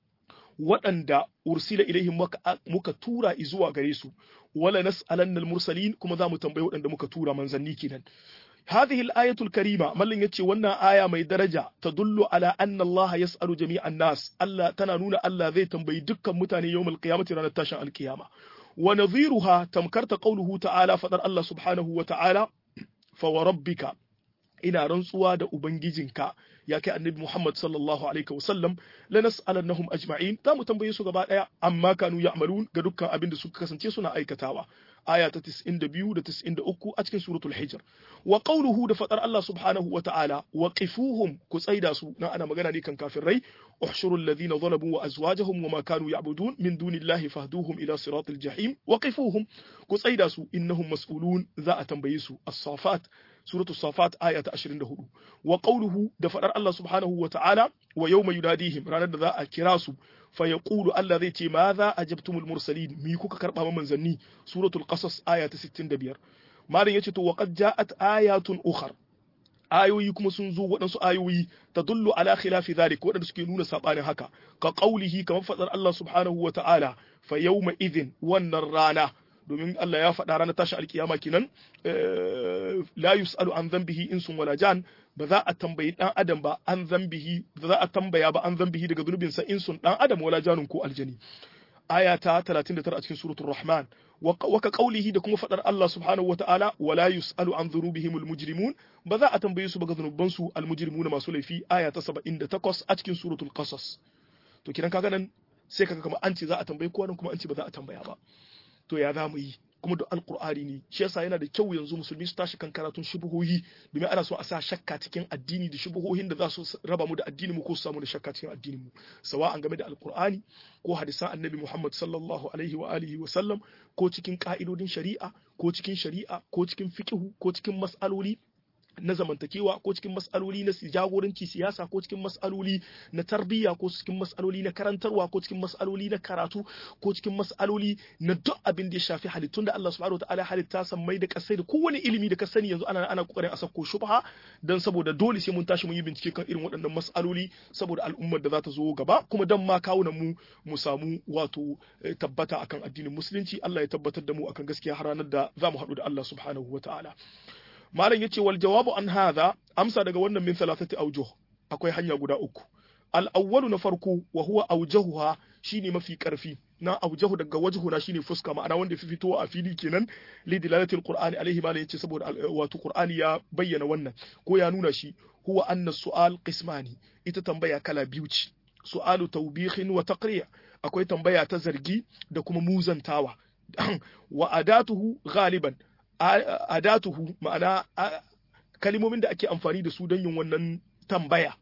waɗanda ursila ilaihim muka tura zuwa gare su wala nas'alanna al-mursalin kuma za mu tambayi waɗanda muka tura manzanni kenan هذه الآية الكريمة ملن يتشي ونا آية مي درجة تدل على أن الله يسأل جميع الناس ألا تنانون ألا ذي تنبي دكا متاني يوم القيامة رانا تاشا القيامة ونظيرها تمكرت قوله تعالى فدر الله سبحانه وتعالى فوربك ina rantsuwa da ubangijinka ya kai annabi Muhammad sallallahu alaihi wasallam la nas'alannahum ajma'in za mu tambaye su gaba daya amma kanu ya'malun ga dukkan abin da suka kasance suna aikatawa aya ta 92 da 93 a cikin suratul hijr wa qawluhu da fadar Allah subhanahu wa ta'ala wa qifuhum ku tsaida su na ana magana ne kan kafirai uhshuru alladhina zalamu wa azwajahum wa ma kanu ya'budun min dunillahi fahduhum ila siratil jahim wa qifuhum ku tsaida su innahum mas'ulun za a tambaye su as-safat suratul safat aya ta 24 wa qawluhu da fadar Allah subhanahu wa ta'ala wa yawma yunadihim ranar da za a kira su fa yaqulu Allah zai ce ma za ajabtumul mursalin mi kuka karba ma manzanni suratul qasas aya ta 65 malam yace to wa qad ja'at ayatun ukhar ayoyi kuma sun zo waɗansu ayoyi ta dullu ala khilafi zalik waɗanda suke nuna sabanin haka ka qaulihi kamar fadar Allah subhanahu wa ta'ala fa yawma idhin wannan rana domin Allah ya faɗa ranar tashi alkiyama kenan la yus'alu an dhanbihi insun wala jan ba za a tambayi dan adam ba an dhanbihi ba za a tambaya ba an dhanbihi daga zunubin sa insun dan adam wala janun ko aljani aya ta 39 a cikin suratul rahman wa ka qaulihi da kuma faɗar Allah subhanahu wa ta'ala wala yus'alu an dhunubihim almujrimun ba za a tambaye su ba ga zunuban su almujrimuna masu laifi aya ta 78 a cikin suratul qasas to kiran kaga nan sai kaga kamar an ce za a tambayi kowa kuma an ce ba za a tambaya ba to ya za mu yi kuma da alkur'ani ne shi yasa yana da kyau yanzu musulmi su tashi kan karatun shubuhohi domin ana so a sa shakka cikin addini da shubuhohin da za su raba mu da addini mu ko su samu da shakka cikin addini mu sawa an game da alkur'ani ko hadisan annabi Muhammad sallallahu alaihi wa alihi wa sallam ko cikin ka'idodin shari'a ko cikin shari'a ko cikin fiqhu ko cikin mas'aloli na zamantakewa ko cikin mas'aloli na jagoranci siyasa ko cikin mas'aloli na tarbiyya ko cikin mas'aloli na karantarwa ko cikin mas'aloli na karatu ko cikin mas'aloli na duk abin da ya shafi halittun da Allah subhanahu wataala halitta san mai da kasai da kowane ilimi da ka sani yanzu ana ana kokarin a sako shubha dan saboda dole sai mun tashi mun yi bincike kan irin waɗannan mas'aloli saboda al'ummar da za ta zo gaba kuma dan ma kawunan mu mu samu wato tabbata akan addinin musulunci Allah ya tabbatar da mu akan gaskiya har ranar da za mu haɗu da Allah subhanahu wataala malam yace wal jawabu an hadha amsa daga wannan min thalathati awjuh akwai hanya guda uku al awwalu na farko wa huwa awjahuha shine mafi karfi na awjahu daga wajhuna shine fuska ma'ana wanda fi fitowa a fili kenan li dilalati al qur'ani alaihi malam yace saboda wato qur'ani ya bayyana wannan ko ya nuna shi huwa anna su'al qismani ita tambaya kala biyu ce su'alu tawbihin wa taqri' akwai tambaya ta zargi da kuma muzantawa wa adatuhu ghaliban adatuhu ma'ana kalimomin da ake amfani da su don yin wannan tambaya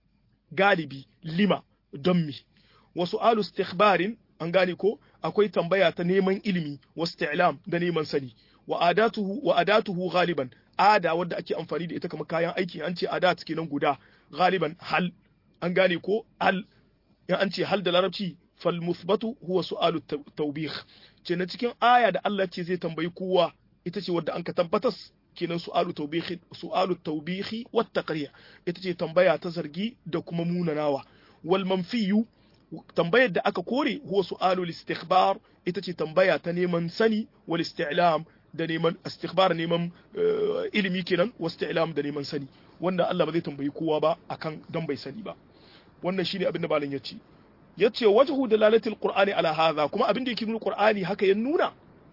galibi lima don mi wasu alu istikhbarin an gane ko akwai tambaya ta neman ilimi wasu ta'lam da neman sani wa adatuhu wa adatuhu galiban ada wadda ake amfani da ita kamar kayan aiki an ce adat kenan guda galiban hal an gane ko hal in an ce hal da larabci fal musbatu huwa su'alu tawbih ce na cikin aya da Allah ce zai tambayi kowa ita ce wadda an ka tabbatas kenan su'alu tawbihi su'alu tawbihi wat taqrir ita ce tambaya ta zargi da kuma munanawa wal manfiyu tambayar da aka kore huwa su'alu istikhbar ita ce tambaya ta neman sani wal isti'lam da neman istikhbar neman ilimi kenan wa isti'lam da neman sani wanda Allah ba zai tambayi kowa ba akan dan bai sani ba wannan shine abin da malam ya ce yace wajhu dalalatil qur'ani ala hadha kuma abin da yake nuna qur'ani haka ya nuna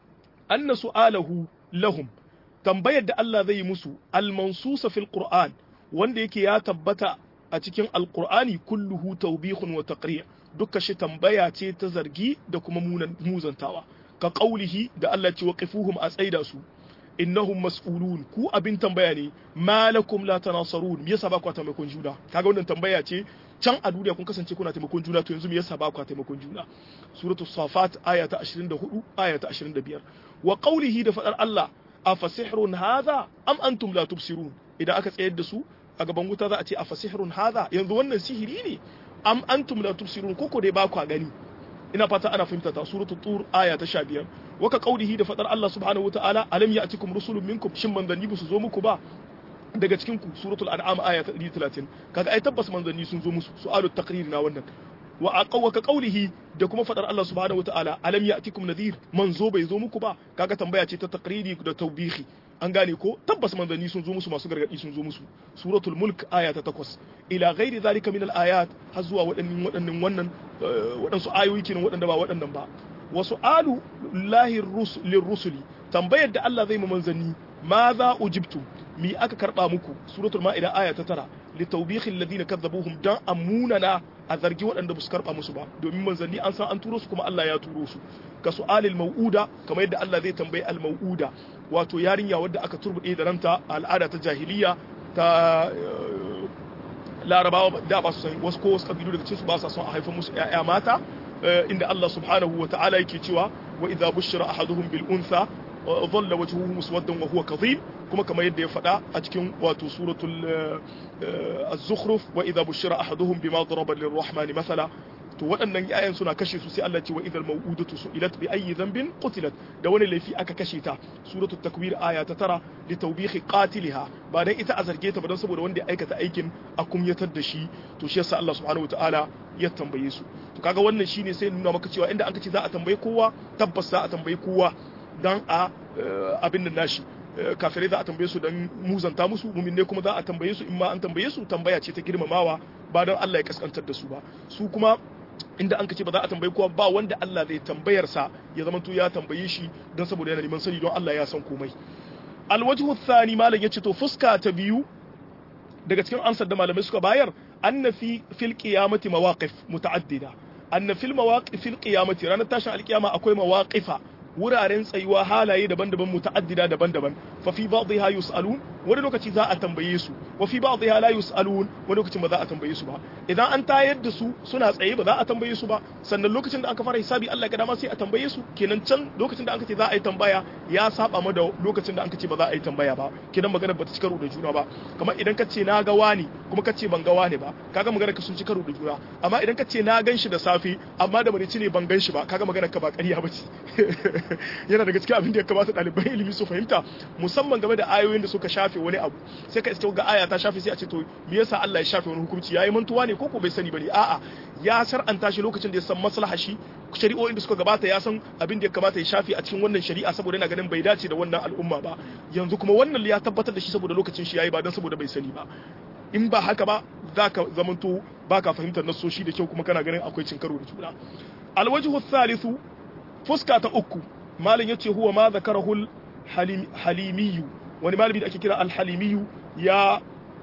anna su'alahu lahum tambayar da Allah zai yi musu al-mansusa fil qur'an wanda yake ya tabbata a cikin alqur'ani kulluhu tawbihun wa taqri' dukkan shi tambaya ce ta zargi da kuma muzantawa ka qaulihi da Allah ce waqifuhum a tsaida su innahum mas'ulun ku abin tambaya ne malakum la tanasarun me yasa ba ku taimakon juna kaga wannan tambaya ce can a duniya kun kasance kuna taimakon juna to yanzu me yasa ba ku taimakon juna suratul safat aya ta 24 aya ta 25 wa qawlihi da fadar Allah afasihrun hadha am antum la tubsirun idan aka tsayar da su a gaban wuta za a ce afasihrun hadha yanzu wannan sihiri ne am antum la tubsirun koko dai ba ku gani ina fata ana fahimta ta suratul tur aya ta 15 waka qaulihi da fadar Allah subhanahu wataala alam ya'tikum rusulun minkum shin manzanni ba su zo muku ba daga cikin ku suratul an'am aya ta 130 kaga ai tabbas manzanni sun zo musu su'alut taqrir na wannan wa aqawaka qaulihi da kuma fadar Allah subhanahu wataala alam ya'tikum nadhir manzo bai zo muku ba kaga tambaya ce ta taqriri da tawbihi an gane ko tabbas manzanni sun zo musu masu gargadi sun zo musu suratul mulk aya ta 8 ila ghairi zalika min al-ayat har zuwa waɗannan waɗannan wannan waɗansu ayoyi kenan waɗanda ba waɗannan ba wasu alu lahi lirrusuli tambayar da Allah zai mu manzanni ma za ujibtum mi aka karba muku suratul ma'ida aya ta tara li tawbihi alladhina kadzabuhum dan amunana a zargi waɗanda su karba musu ba domin manzanni an san an turo su kuma Allah ya turo su ka su'alil mau'uda kamar yadda Allah zai tambayi al mau'uda wato yarinya wadda aka turbude da ranta al'ada ta jahiliya ta larabawa da ba su san wasu ko wasu kabilu daga cikin su ba sa son a haifa musu ƴaƴa mata inda Allah subhanahu wa ta'ala yake cewa wa idza bushira ahaduhum bil untha dhalla wajhuhu muswaddan wa huwa kadhib kuma kamar yadda ya faɗa a cikin wato suratul az-zukhruf wa idza bushira ahaduhum bima daraba lirrahmani mathala to waɗannan yayan suna kashe su sai Allah ce wa idal maw'udatu su'ilat bi ayyi dhanbin qutilat da wani laifi aka kashe ta suratul takwir aya ta tara li tawbihi qatiliha ba dan ita a zarge ta ba dan saboda wanda ya aikata aikin a kumyatar da shi to shi yasa Allah subhanahu wataala ya tambaye su to kaga wannan shine sai nuna maka cewa inda an ce za a tambaye kowa tabbas za a tambaye kowa dan a abin nan nashi kafirai za a tambaye su dan muzanta musu mumin ne kuma za a tambaye su in ma an tambaye su tambaya ce ta girmamawa ba dan Allah ya kaskantar da su ba su kuma inda an kace ba za a tambayi kowa ba wanda Allah zai tambayar sa ya zama to ya tambaye shi don saboda yana neman sani don Allah ya san komai alwajhu thani malam yace to fuska ta biyu daga cikin ansar da malamai suka bayar anna fi fil qiyamati mawaqif muta'addida anna fil mawaqif fil qiyamati ranar tashin alkiyama akwai mawaqifa wuraren tsayuwa halaye daban-daban muta'addida daban-daban fa fi ba'dha yus'alun wani lokaci za a tambaye su wa fi ba'dha la yus'alun wani lokacin ba za a tambaye su ba idan an tayar da su suna tsaye ba za a tambaye su ba sannan lokacin da aka fara hisabi Allah ga dama sai a tambaye su kenan can lokacin da aka ce za a yi tambaya ya saba ma da lokacin da aka ce ba za a yi tambaya ba kenan magana ba ta ci karo da juna ba kamar idan ka ce na ga wani kuma ka ce ban ga wani ba kaga magana ka sun ci karo da juna amma idan ka ce na gan shi da safe amma da marici ne ban gan shi ba kaga magana ka ba ƙarya ba ce yana daga cikin abin da ya kamata ɗaliban ilimi su fahimta musamman game da ayoyin da suka shafe wani abu sai ka iske ga aya ta shafe sai a ce to me yasa Allah ya shafe wani hukunci yayi mantuwa ne ko ko bai sani bane a'a ya shar'anta shi lokacin da ya san maslaha shi shari'o'in da suka gabata ya san abin da ya kamata ya shafe a cikin wannan shari'a saboda yana ganin bai dace da wannan al'umma ba yanzu kuma wannan ya tabbatar da shi saboda lokacin shi yayi ba dan saboda bai sani ba in ba haka ba za ka zamanto ba ka fahimtar nasoshi da kyau kuma kana ganin akwai cin karo da juna alwajhu thalithu fuska ta uku malin yace huwa ma zakarahul halimiyu wani malami da ake kira alhalimiyu ya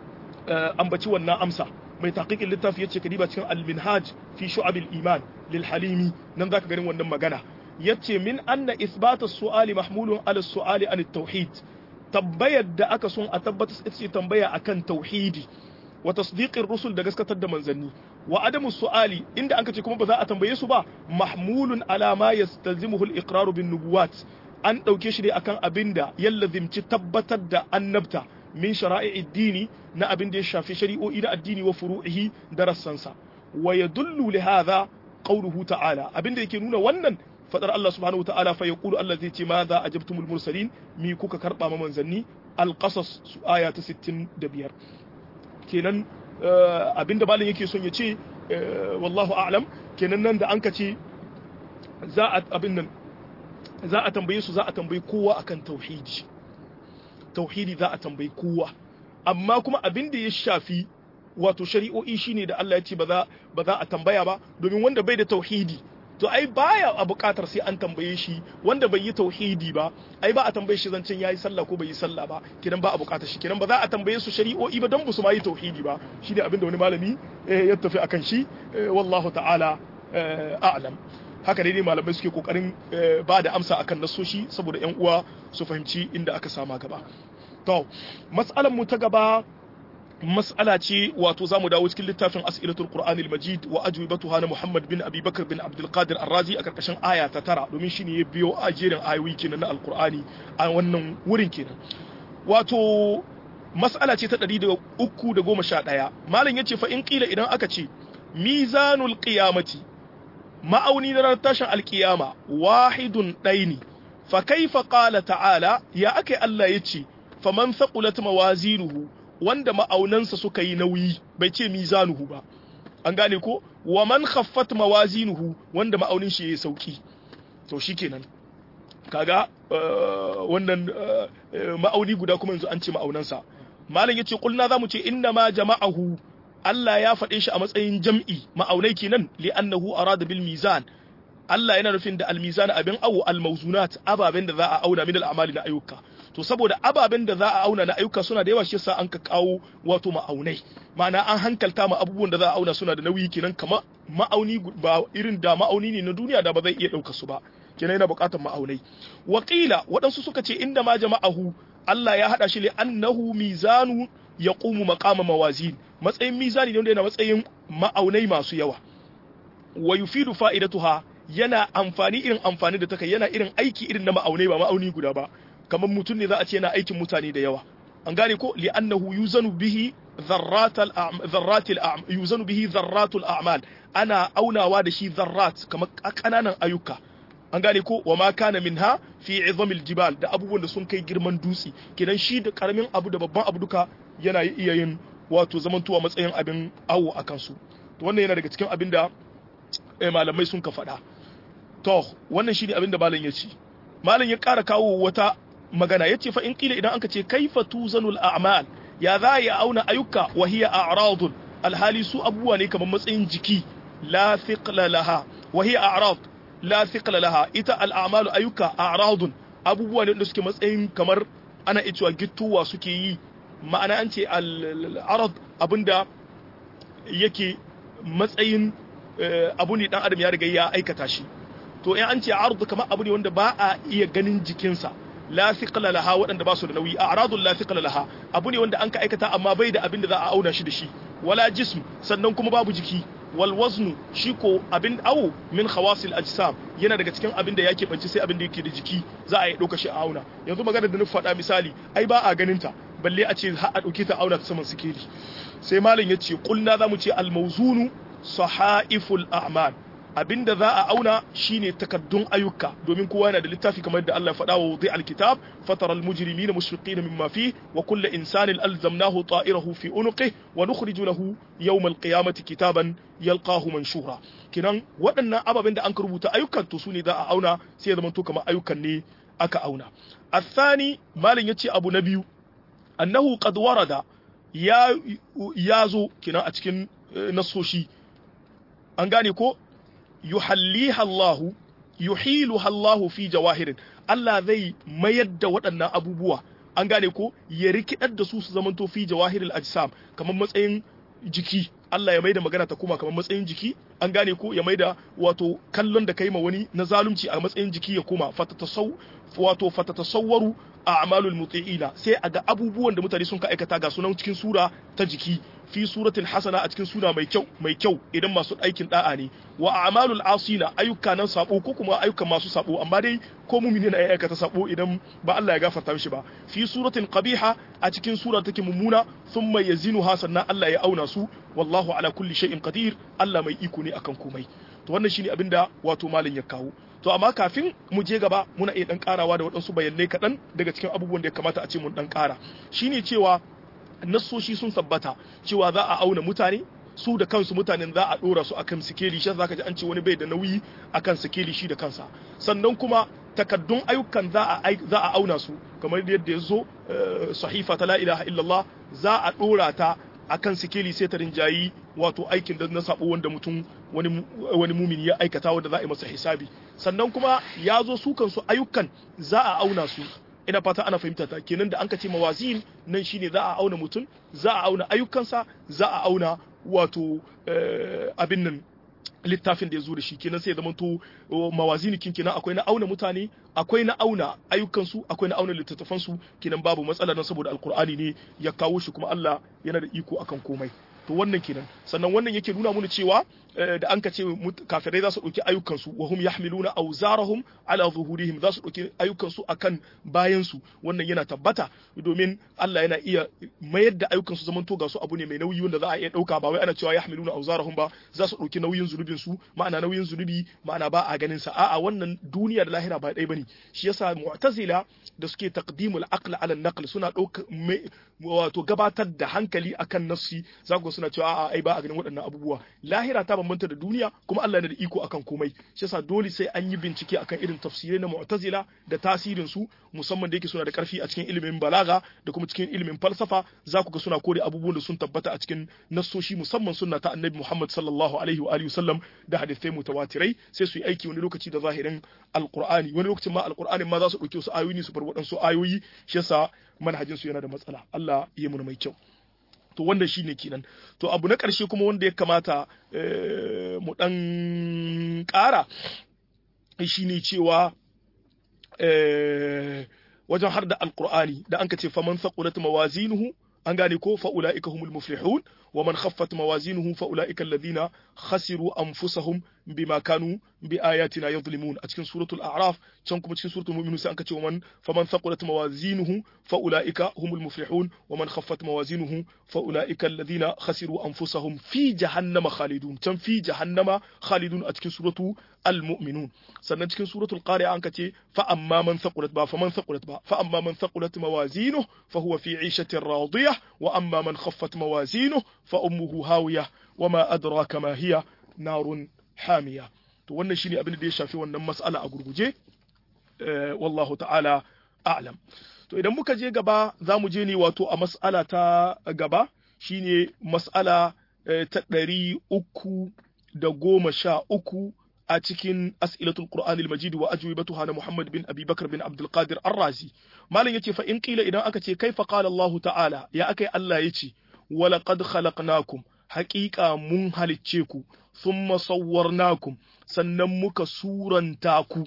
ambaci wannan amsa mai taqiqin littafi yace kadiba cikin al-minhaj fi shu'abil iman lil halimi nan zaka ganin wannan magana yace min anna isbata su'ali mahmulun ala su'ali an tauhid tambayar da aka son a tabbatar ita ce tambaya akan tauhidi wa tasdiqir rusul da gaskatar da manzanni wa adamu su'ali inda anka ce kuma ba za a tambaye su ba mahmulun ala ma yastalzimuhu al-iqrar bin nubuwat an dauke shi ne akan abinda yallazimci tabbatar da annabta min shara'i'id dini na abin da ya shafi shari'o'i na addini wa furu'ihi da rassansa wa yadullu li hadha qawluhu ta'ala abin da yake nuna wannan fadar Allah subhanahu wa ta'ala fa yaqulu Allah zai ce ma za ajabtumul mursalin mi kuka karba ma manzanni al-qasas su aya ta 65 kenan abinda malam yake son ya ce wallahu a'lam kenan nan da an ka ce za a abin nan za a tambaye su za a tambayi kowa akan tauhidi tauhidi za a tambayi kowa amma kuma abin da ya shafi wato shari'o'i shine da Allah ya ce ba za ba za a tambaya ba domin wanda bai da tauhidi to ai baya a buƙatar sai an tambaye shi wanda bai yi tauhidi ba ai ba a tambaye shi zancen yayi sallah ko bai yi sallah ba kidan ba a buƙatar shi kidan ba za a tambaye su shari'o'i ba dan su ma yi tauhidi ba shine abin da wani malami ya tafi akan shi wallahu ta'ala a'lam haka dai malamai suke kokarin ba da amsa akan nasoshi saboda yan uwa su fahimci inda aka sama gaba to mas'alan mu ta gaba mas'ala ce wato zamu dawo cikin littafin as'ilatul qur'anil majid wa ajwibatuha na muhammad bin abi bakr bin abdul qadir ar-razi a karkashin aya ta tara domin shine ya biyo a jerin ayoyi kenan na alqur'ani a wannan wurin kenan wato mas'ala ce ta 311 malam yace fa in qila idan aka ce mizanul qiyamati ma'auni na ranar tashin alkiyama wahidun ɗaini fa kaifa qala ta'ala ya akai Allah yace faman thaqulat mawazinuhu wanda ma'aunansa suka yi nauyi bai ce mizanuhu ba an gane ko wa man khaffat mawazinuhu wanda ma'aunin shi yayi sauki to shikenan kaga wannan ma'auni guda kuma yanzu an ce ma'aunansa malam yace kulna zamu ce inna ma jama'ahu Allah ya faɗe shi a matsayin jam'i ma'aunai kenan li'annahu arada bil mizan Allah yana nufin da almizan abin awo almauzunat ababen da za a auna min al'amali na ayyuka to saboda ababen da za a auna na ayyuka suna da yawa shi yasa an ka kawo wato ma'aunai ma'ana an hankalta ma abubuwan da za a auna suna da nauyi kenan kama ma'auni ba irin da ma'auni ne na duniya da ba zai iya ɗauka su ba kenan yana buƙatar ma'aunai wakila waɗansu suka ce inda ma jama'ahu Allah ya haɗa shi li annahu mizanu yaqumu maqama mawazin matsayin mizani ne wanda yana matsayin ma'aunai masu yawa wa yufidu fa'idatuha yana amfani irin amfani da take yana irin aiki irin na ma'aunai ba ma'auni guda ba kamar mutum ne za a ce yana aikin mutane da yawa an gane ko li'annahu yuzanu bihi dharratal dharratil yuzanu bihi dharratul a'mal ana aunawa da shi dharrat kamar kananan ayyuka an gane ko wa ma kana minha fi izamil jibal da abubuwan da sun kai girman dutse kidan shi da karamin abu da babban abu duka yana iya yin wato zamantuwa matsayin abin awo a kansu to wannan yana daga cikin abin da malamai sun ka faɗa to wannan shi ne abin da malam ya ce malam ya ƙara kawo wata magana ya ce fa in ƙila idan aka ce kaifa tuzanul a'mal ya za ya auna ayyuka wa hiya a'radun alhali su abubuwa ne kamar matsayin jiki la thiqla laha wa hiya a'rad la thiqla laha ita al'amalu ayyuka a'radun abubuwa ne da suke matsayin kamar ana iya cewa gittuwa suke yi ma'ana an ce al'arad abinda yake matsayin abu ne dan adam ya riga ya aikata shi to in an ce ardu kamar abu ne wanda ba a iya ganin jikinsa la thiqla laha waɗanda ba su da nauyi a'radul la thiqla laha abu ne wanda an ka aikata amma bai da abin da za a auna shi da shi wala jism sannan kuma babu jiki wal waznu shi ko abin awo min khawasil ajsam yana daga cikin abin da yake banci sai abin da yake da jiki za a yi ɗauka shi a auna yanzu magana da na faɗa misali ai ba a ganin ta balle a ce har a ɗauke ta auna ta saman sikeli sai malam ya ce kulna za mu ce almauzunu sahaiful a'mal abinda za a auna shine takaddun ayyuka domin kowa yana da littafi kamar da Allah ya faɗa wa wudi alkitab fatara almujrimina mushfiqina mimma fi wa kullu insanin alzamnahu ta'irahu fi unuqi wa nukhriju lahu yawm alqiyamati kitaban yalqahu manshura kinan waɗannan ababen da an rubuta ayyukan to sune za a auna sai ya zama to kamar ayyukan ne aka auna الثاني مالن yace abu na biyu annahu qad warada ya yazo kina a cikin nasoshi an gane ko yuhalliha Allahu yuhiluha Allahu fi jawahirin Allah zai mayar da waɗannan abubuwa an gane ko ya rikidar da su su zamanto fi jawahiril ajsam kamar matsayin jiki Allah ya maida magana ta kuma kamar matsayin jiki an gane ko ya maida wato kallon da kai ma wani na zalunci a matsayin jiki ya koma fatatasaw wato fatatasawwaru a'malul muti'ina sai a ga abubuwan da mutane sun ka aikata ga sunan cikin sura ta jiki fi suratin hasana a cikin suna mai kyau mai kyau idan masu aikin da'a ne wa a'malul asina ayyuka nan sabo ko kuma ayyukan masu sabo amma dai ko mumini na aikata sabo idan ba Allah ya gafarta mishi ba fi suratin qabiha a cikin sura take mummuna thumma yazinuha sannan Allah ya auna su wallahu ala kulli shay'in qadir Allah mai iko ne akan komai to wannan shine abinda wato malin ya kawo to amma kafin mu je gaba muna iya dan karawa da waɗansu bayanai kaɗan daga cikin abubuwan da ya kamata a ce mun dan kara shine cewa nassoshi sun tabbata cewa za a auna mutane su da kansu mutanen za a dora su akan sikeli shi zaka ji an ce wani bai da nauyi akan sikeli shi da kansa sannan kuma takaddun ayyukan za a za a auna su kamar yadda ya zo sahifa ta la ilaha illallah za a dora ta akan sikeli sai ta rinjayi wato aikin da na sabo wanda mutum wani wani mumini ya aikata wanda za a yi masa hisabi sannan kuma ya zo su kansu ayyukan za a auna su ina fata ana fahimta ta kenan da an ka ce mawazin nan shine za a auna mutum za a auna ayyukansa za a auna wato abin nan littafin da ya zo da shi kenan sai ya zama to mawazini kin kenan akwai na auna mutane akwai na auna ayyukansu akwai na auna littattafansu kenan babu matsala don saboda alkur'ani ne ya kawo shi kuma Allah yana da iko akan komai to wannan kenan sannan wannan yake nuna mana cewa da an ka ce kafirai za su ɗauki ayyukansu wa hum yahmiluna awzarahum ala zuhurihim za su ɗauki ayyukansu akan bayansu wannan yana tabbata domin Allah yana iya mayar da ayyukansu zaman to ga su abu ne mai nauyi wanda za a iya ɗauka ba wai ana cewa yahmiluna awzarahum ba za su ɗauki nauyin zunubin su ma'ana nauyin zunubi ma'ana ba a ganin sa a'a wannan duniya da lahira ba ɗaya bane shi yasa mu'tazila da suke taqdimul aql ala naql suna ɗauka wato gabatar da hankali akan nafsi za ku suna cewa a'a ai ba a ganin waɗannan abubuwa lahira ta bambanta da duniya kuma Allah yana da iko akan komai shi yasa dole sai an yi bincike akan irin tafsirai na mu'tazila da tasirin su musamman da yake suna da karfi a cikin ilimin balaga da kuma cikin ilimin falsafa za ku ga suna kore abubuwan da sun tabbata a cikin nassoshi musamman sunna ta annabi Muhammad sallallahu alaihi wa alihi wasallam da hadisai mutawatirai sai su yi aiki wani lokaci da zahirin alqur'ani wani lokacin ma alqur'anin ma za su dauke su ayoyi su bar waɗansu ayoyi shi yasa manhajin su yana da matsala Allah ya mu mai kyau to wanda shi ne kenan to abu na ƙarshe kuma wanda ya kamata mu ɗan ƙara shi ne cewa wajen har da alƙur'ani da an ka ce faman saƙulat mawazinuhu an gane ko fa'ula'ika humul muflihun wa man khaffat mawazinuhu fa'ula'ika alladhina khasiru anfusahum bima kanu bi ayatina yadhlimun a cikin suratul a'raf can kuma cikin suratul mu'minun sai an kace wa man faman thaqulat mawazinuhu fa'ula'ika humul muflihun wa man khaffat mawazinuhu fa'ula'ika alladhina khasiru anfusahum fi jahannama khalidun can fi jahannama khalidun a cikin suratu al-mu'minun sannan cikin suratul qari'a an kace fa amma man thaqulat ba faman thaqulat ba fa amma man thaqulat mawazinuhu fa huwa fi 'ishatin radiyah wa amma man khaffat mawazinuhu fa ummuhu hawiyah wama adraka ma hiya narun hamiya to wannan shine abin da ya shafi wannan mas'ala a gurguje wallahu ta'ala a'lam to idan muka je gaba za mu je ne wato a mas'ala ta gaba shine mas'ala ta ɗari uku da goma sha uku a cikin as'ilatul qur'anil majid wa ajwibatuha na muhammad bin abi bakr bin abdul qadir ar-razi malam yace fa in qila idan aka ce kaifa qala allah ta'ala ya akai allah yace wa laqad khalaqnakum haƙiƙa mun halicce ku thumma sawwarnakum sannan muka suranta ku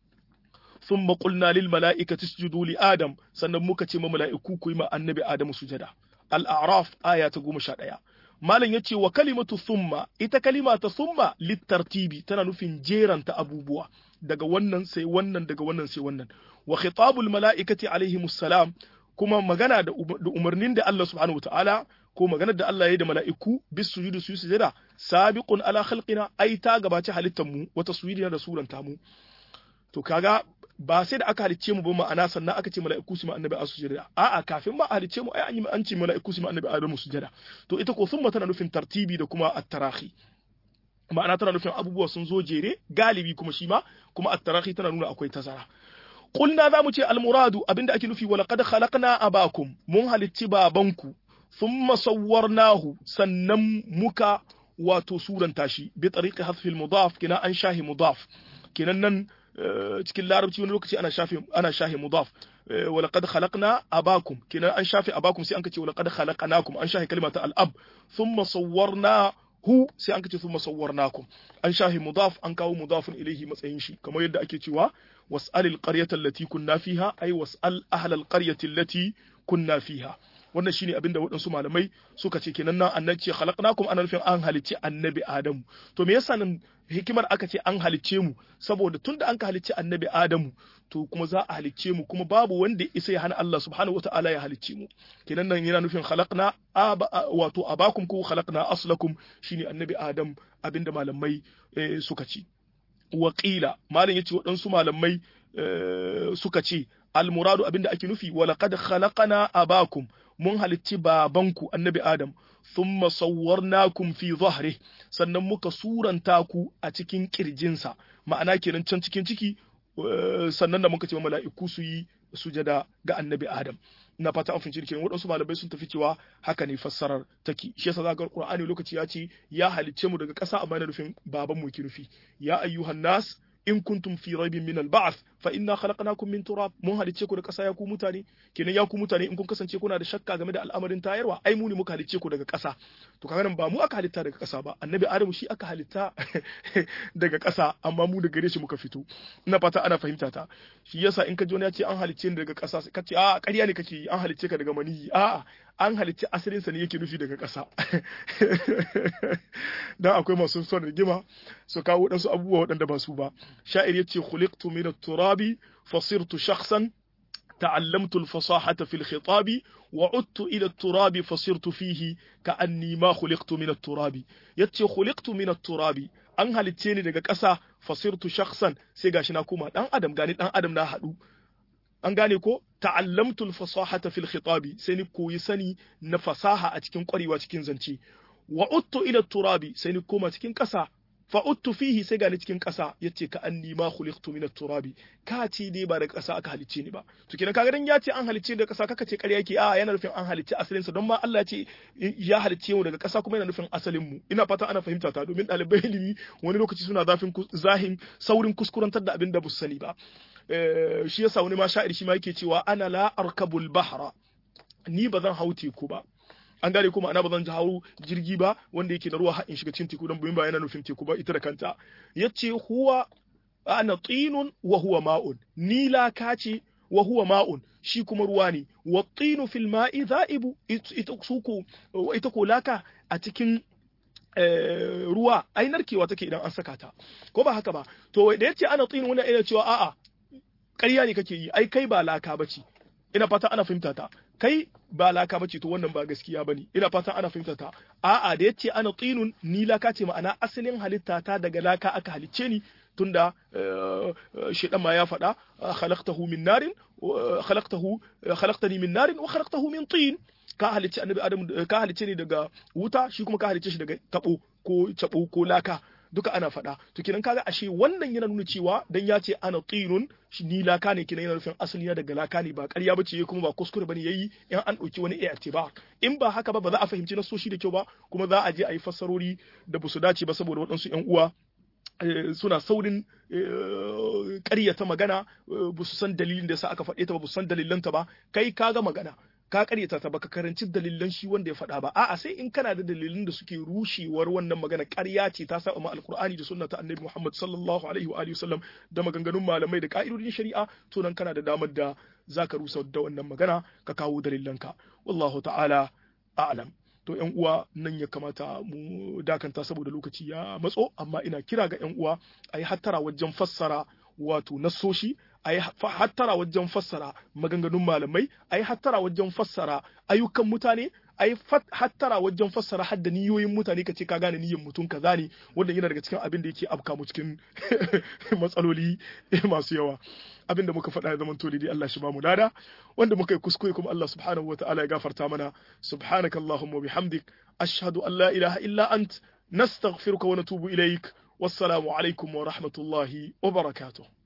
thumma qulna lil mala'ikati isjudu li adam sannan muka ce ma mala'iku ku yi ma annabi adamu sujada al-a'raf aya ta 11 malam yace wa kalimatu thumma ita kalima ta thumma litartibi tana nufin jeranta abubuwa daga wannan sai wannan daga wannan sai wannan wa khitabul mala'ikati alaihimus salam kuma magana da umarnin da Allah subhanahu wataala ko maganar da Allah ya yi da mala'iku bis sujudu su sujada sabiqun ala khalqina ai ta gabaci halittar mu wata sujudina da suranta mu to kaga ba sai da aka halicce mu ba ma'ana sannan aka ce mala'iku su ma annabi a sujada a'a kafin ma a halicce mu ai an yi an ce mala'iku su ma annabi adamu sujada to ita ko summa tana nufin tartibi da kuma at-tarahi ma'ana tana nufin abubuwa sun zo jere galibi kuma shi ma kuma at-tarahi tana nuna akwai tazara qulna zamu ce al-muradu abinda ake nufi wala qad khalaqna abakum mun halicci babanku thumma sawwarnahu sannan muka wato suranta shi bi tariqi hasfi al-mudaf kina an shahi mudaf kinan nan cikin larabci wani lokaci ana shafi ana shahi mudaf wala qad khalaqna abakum kinan an shafi abakum sai an kace wala qad khalaqnakum an shahi kalimata al-ab thumma sawwarna hu sai an kace thumma sawwarnakum an shahi mudaf an kawo mudafun ilayhi matsayin shi kamar yadda ake cewa was'al al-qaryata allati kunna fiha ay was'al ahla al-qaryati allati kunna fiha wannan shine abinda waɗansu malamai suka ce kenan nan annabi ce khalaqnakum ana nufin an halicci annabi adamu to me yasa nan hikimar aka ce an halicce mu saboda tunda an ka halicci annabi adamu to kuma za a halicce mu kuma babu wanda isa ya hana Allah subhanahu wataala ya halicce mu kenan nan yana nufin khalaqna wato abakum ko khalaqna aslakum shine annabi adam abinda malamai suka ce waƙila malam yace waɗansu malamai suka ce almuradu abinda ake nufi walaqad khalaqana abakum mun halicci babanku annabi adam thumma sawwarnakum fi dhahri sannan muka suranta ku a cikin kirjinsa ma'ana kenan can cikin ciki sannan da muka ce mala'iku su yi sujada ga annabi adam na fata an fahimci kenan waɗansu malamai sun tafi cewa haka ne fassarar take shi yasa zaka Qur'ani lokaci ya ce ya halicce mu daga ƙasa amma yana nufin baban mu ke nufi ya ayyuhan nas in kuntum fi raibin min al-ba'th fa inna khalaqnakum min turab mun halicce ku da ƙasa ya ku mutane kenan ya ku mutane in kun kasance kuna da shakka game da al'amarin tayarwa ai mu ne muka halicce ku daga ƙasa to kaga nan ba mu aka halitta daga ƙasa ba annabi adamu shi aka halitta daga ƙasa amma mu daga gare shi muka fito ina fata ana fahimta ta shi yasa in ka ji wani ya ce an halicce ni daga ƙasa ka ce a ƙarya ne kake yi an halicce ka daga maniyi a'a an halicci asalinsa ne yake nufi daga ƙasa dan akwai masu son rigima su kawo waɗansu abubuwa waɗanda ba su ba sha'ir yace khuliqtu min at-turabi fasirtu shakhsan تعلمت الفصاحة في الخطاب وعدت إلى التراب فصرت فيه كأني ما خلقت من التراب يتي خلقت من التراب an halicce ni daga ƙasa fasirtu shakhsan sai gashi na koma dan adam gani dan adam na haɗu an gane ko ta'allamtu al-fasahata fil khitabi sai ni koyi sani na fasaha a cikin ƙwarewa cikin zance wa uttu ila turabi sai ni koma cikin ƙasa fa uttu fihi sai gani cikin ƙasa yace ka anni ma khuliqtu min turabi ka ce dai ba daga ƙasa aka halicce ni ba to kenan kaga dan ya ce an halicce daga ƙasa kaka ce ƙarya yake a yana nufin an halicce asalin sa don ma Allah ya ce ya halicce mu daga ƙasa kuma yana nufin asalin mu ina fata ana fahimta ta domin ɗalibai ilimi wani lokaci suna zafin zahin saurin kuskurantar da abin da bu sani ba shi yasa wani ma sha'ir shi ma yake cewa ana la arkabul bahra ni ba zan hau teku ba an gane kuma ana ba zan hau jirgi ba wanda yake da ruwa har in shiga cikin teku don buyin ba yana nufin teku ba ita da kanta yace huwa ana tinun wa huwa ma'un ni laka ce wa huwa ma'un shi kuma ruwa ne wa tinu fil ma'i za'ibu ita suku ita ko laka a cikin ruwa ai narkewa take idan an saka ta ko ba haka ba to da yace ana tinu wannan ina cewa a'a ƙarya ne kake yi ai kai ba laka bace ina fata ana fahimta ta kai ba laka bace to wannan ba gaskiya bane ina fata ana fahimta ta a'a da yace ana tinun ni laka ce ma'ana asalin halitta ta daga laka aka halicce ni tunda shedan ma ya faɗa khalaqtahu min narin khalaqtahu khalaqtani min narin wa khalaqtahu min tin ka halicce annabi adam ka halicce ni daga wuta shi kuma ka halicce shi daga tabo ko tabo ko laka duka ana faɗa to kenan kaga ashe wannan yana nuna cewa dan ya ce ana tinun ni laka ne kenan yana nufin asali na daga laka ne ba ƙarya bace kuma ba kuskure bane yayi in an ɗauki wani i'tibar in ba haka ba ba za a fahimci nasoshi da kyau ba kuma za a je a yi fassarori da ba su dace ba saboda waɗansu ƴan uwa suna saurin ƙaryata magana ba su san dalilin da sa aka faɗe ta ba ba su san dalilanta ba kai kaga magana ka karyata ta baka karanci dalilan shi wanda ya faɗa ba a'a sai in kana da dalilin da suke rushewar wannan magana ƙarya ce ta saba ma alqur'ani da sunna ta annabi Muhammad sallallahu alaihi wa alihi wasallam da maganganun malamai da ka'idodin shari'a to nan kana da damar da zaka rusa da wannan magana ka kawo dalilanka wallahu ta'ala a'lam to yan uwa nan ya kamata mu dakanta saboda lokaci ya matso amma ina kira ga yan uwa ayi hattara wajen fassara wato nassoshi a yi hattara wajen fassara maganganun malamai a yi hattara wajen fassara ayyukan mutane a yi hattara wajen fassara hadda niyoyin mutane ka ce ka gane niyyar mutum kaza ne wanda yana daga cikin abin da yake afka mu cikin matsaloli masu yawa abin da muka faɗa ya zama dai Allah shi ba mu lada wanda muka yi kuskure kuma Allah subhanahu wa ta'ala ya gafarta mana subhanaka allahumma bihamdik ashhadu an la ilaha illa ant nastaghfiruka wa natubu ilaik wassalamu alaikum wa rahmatullahi wa barakatuh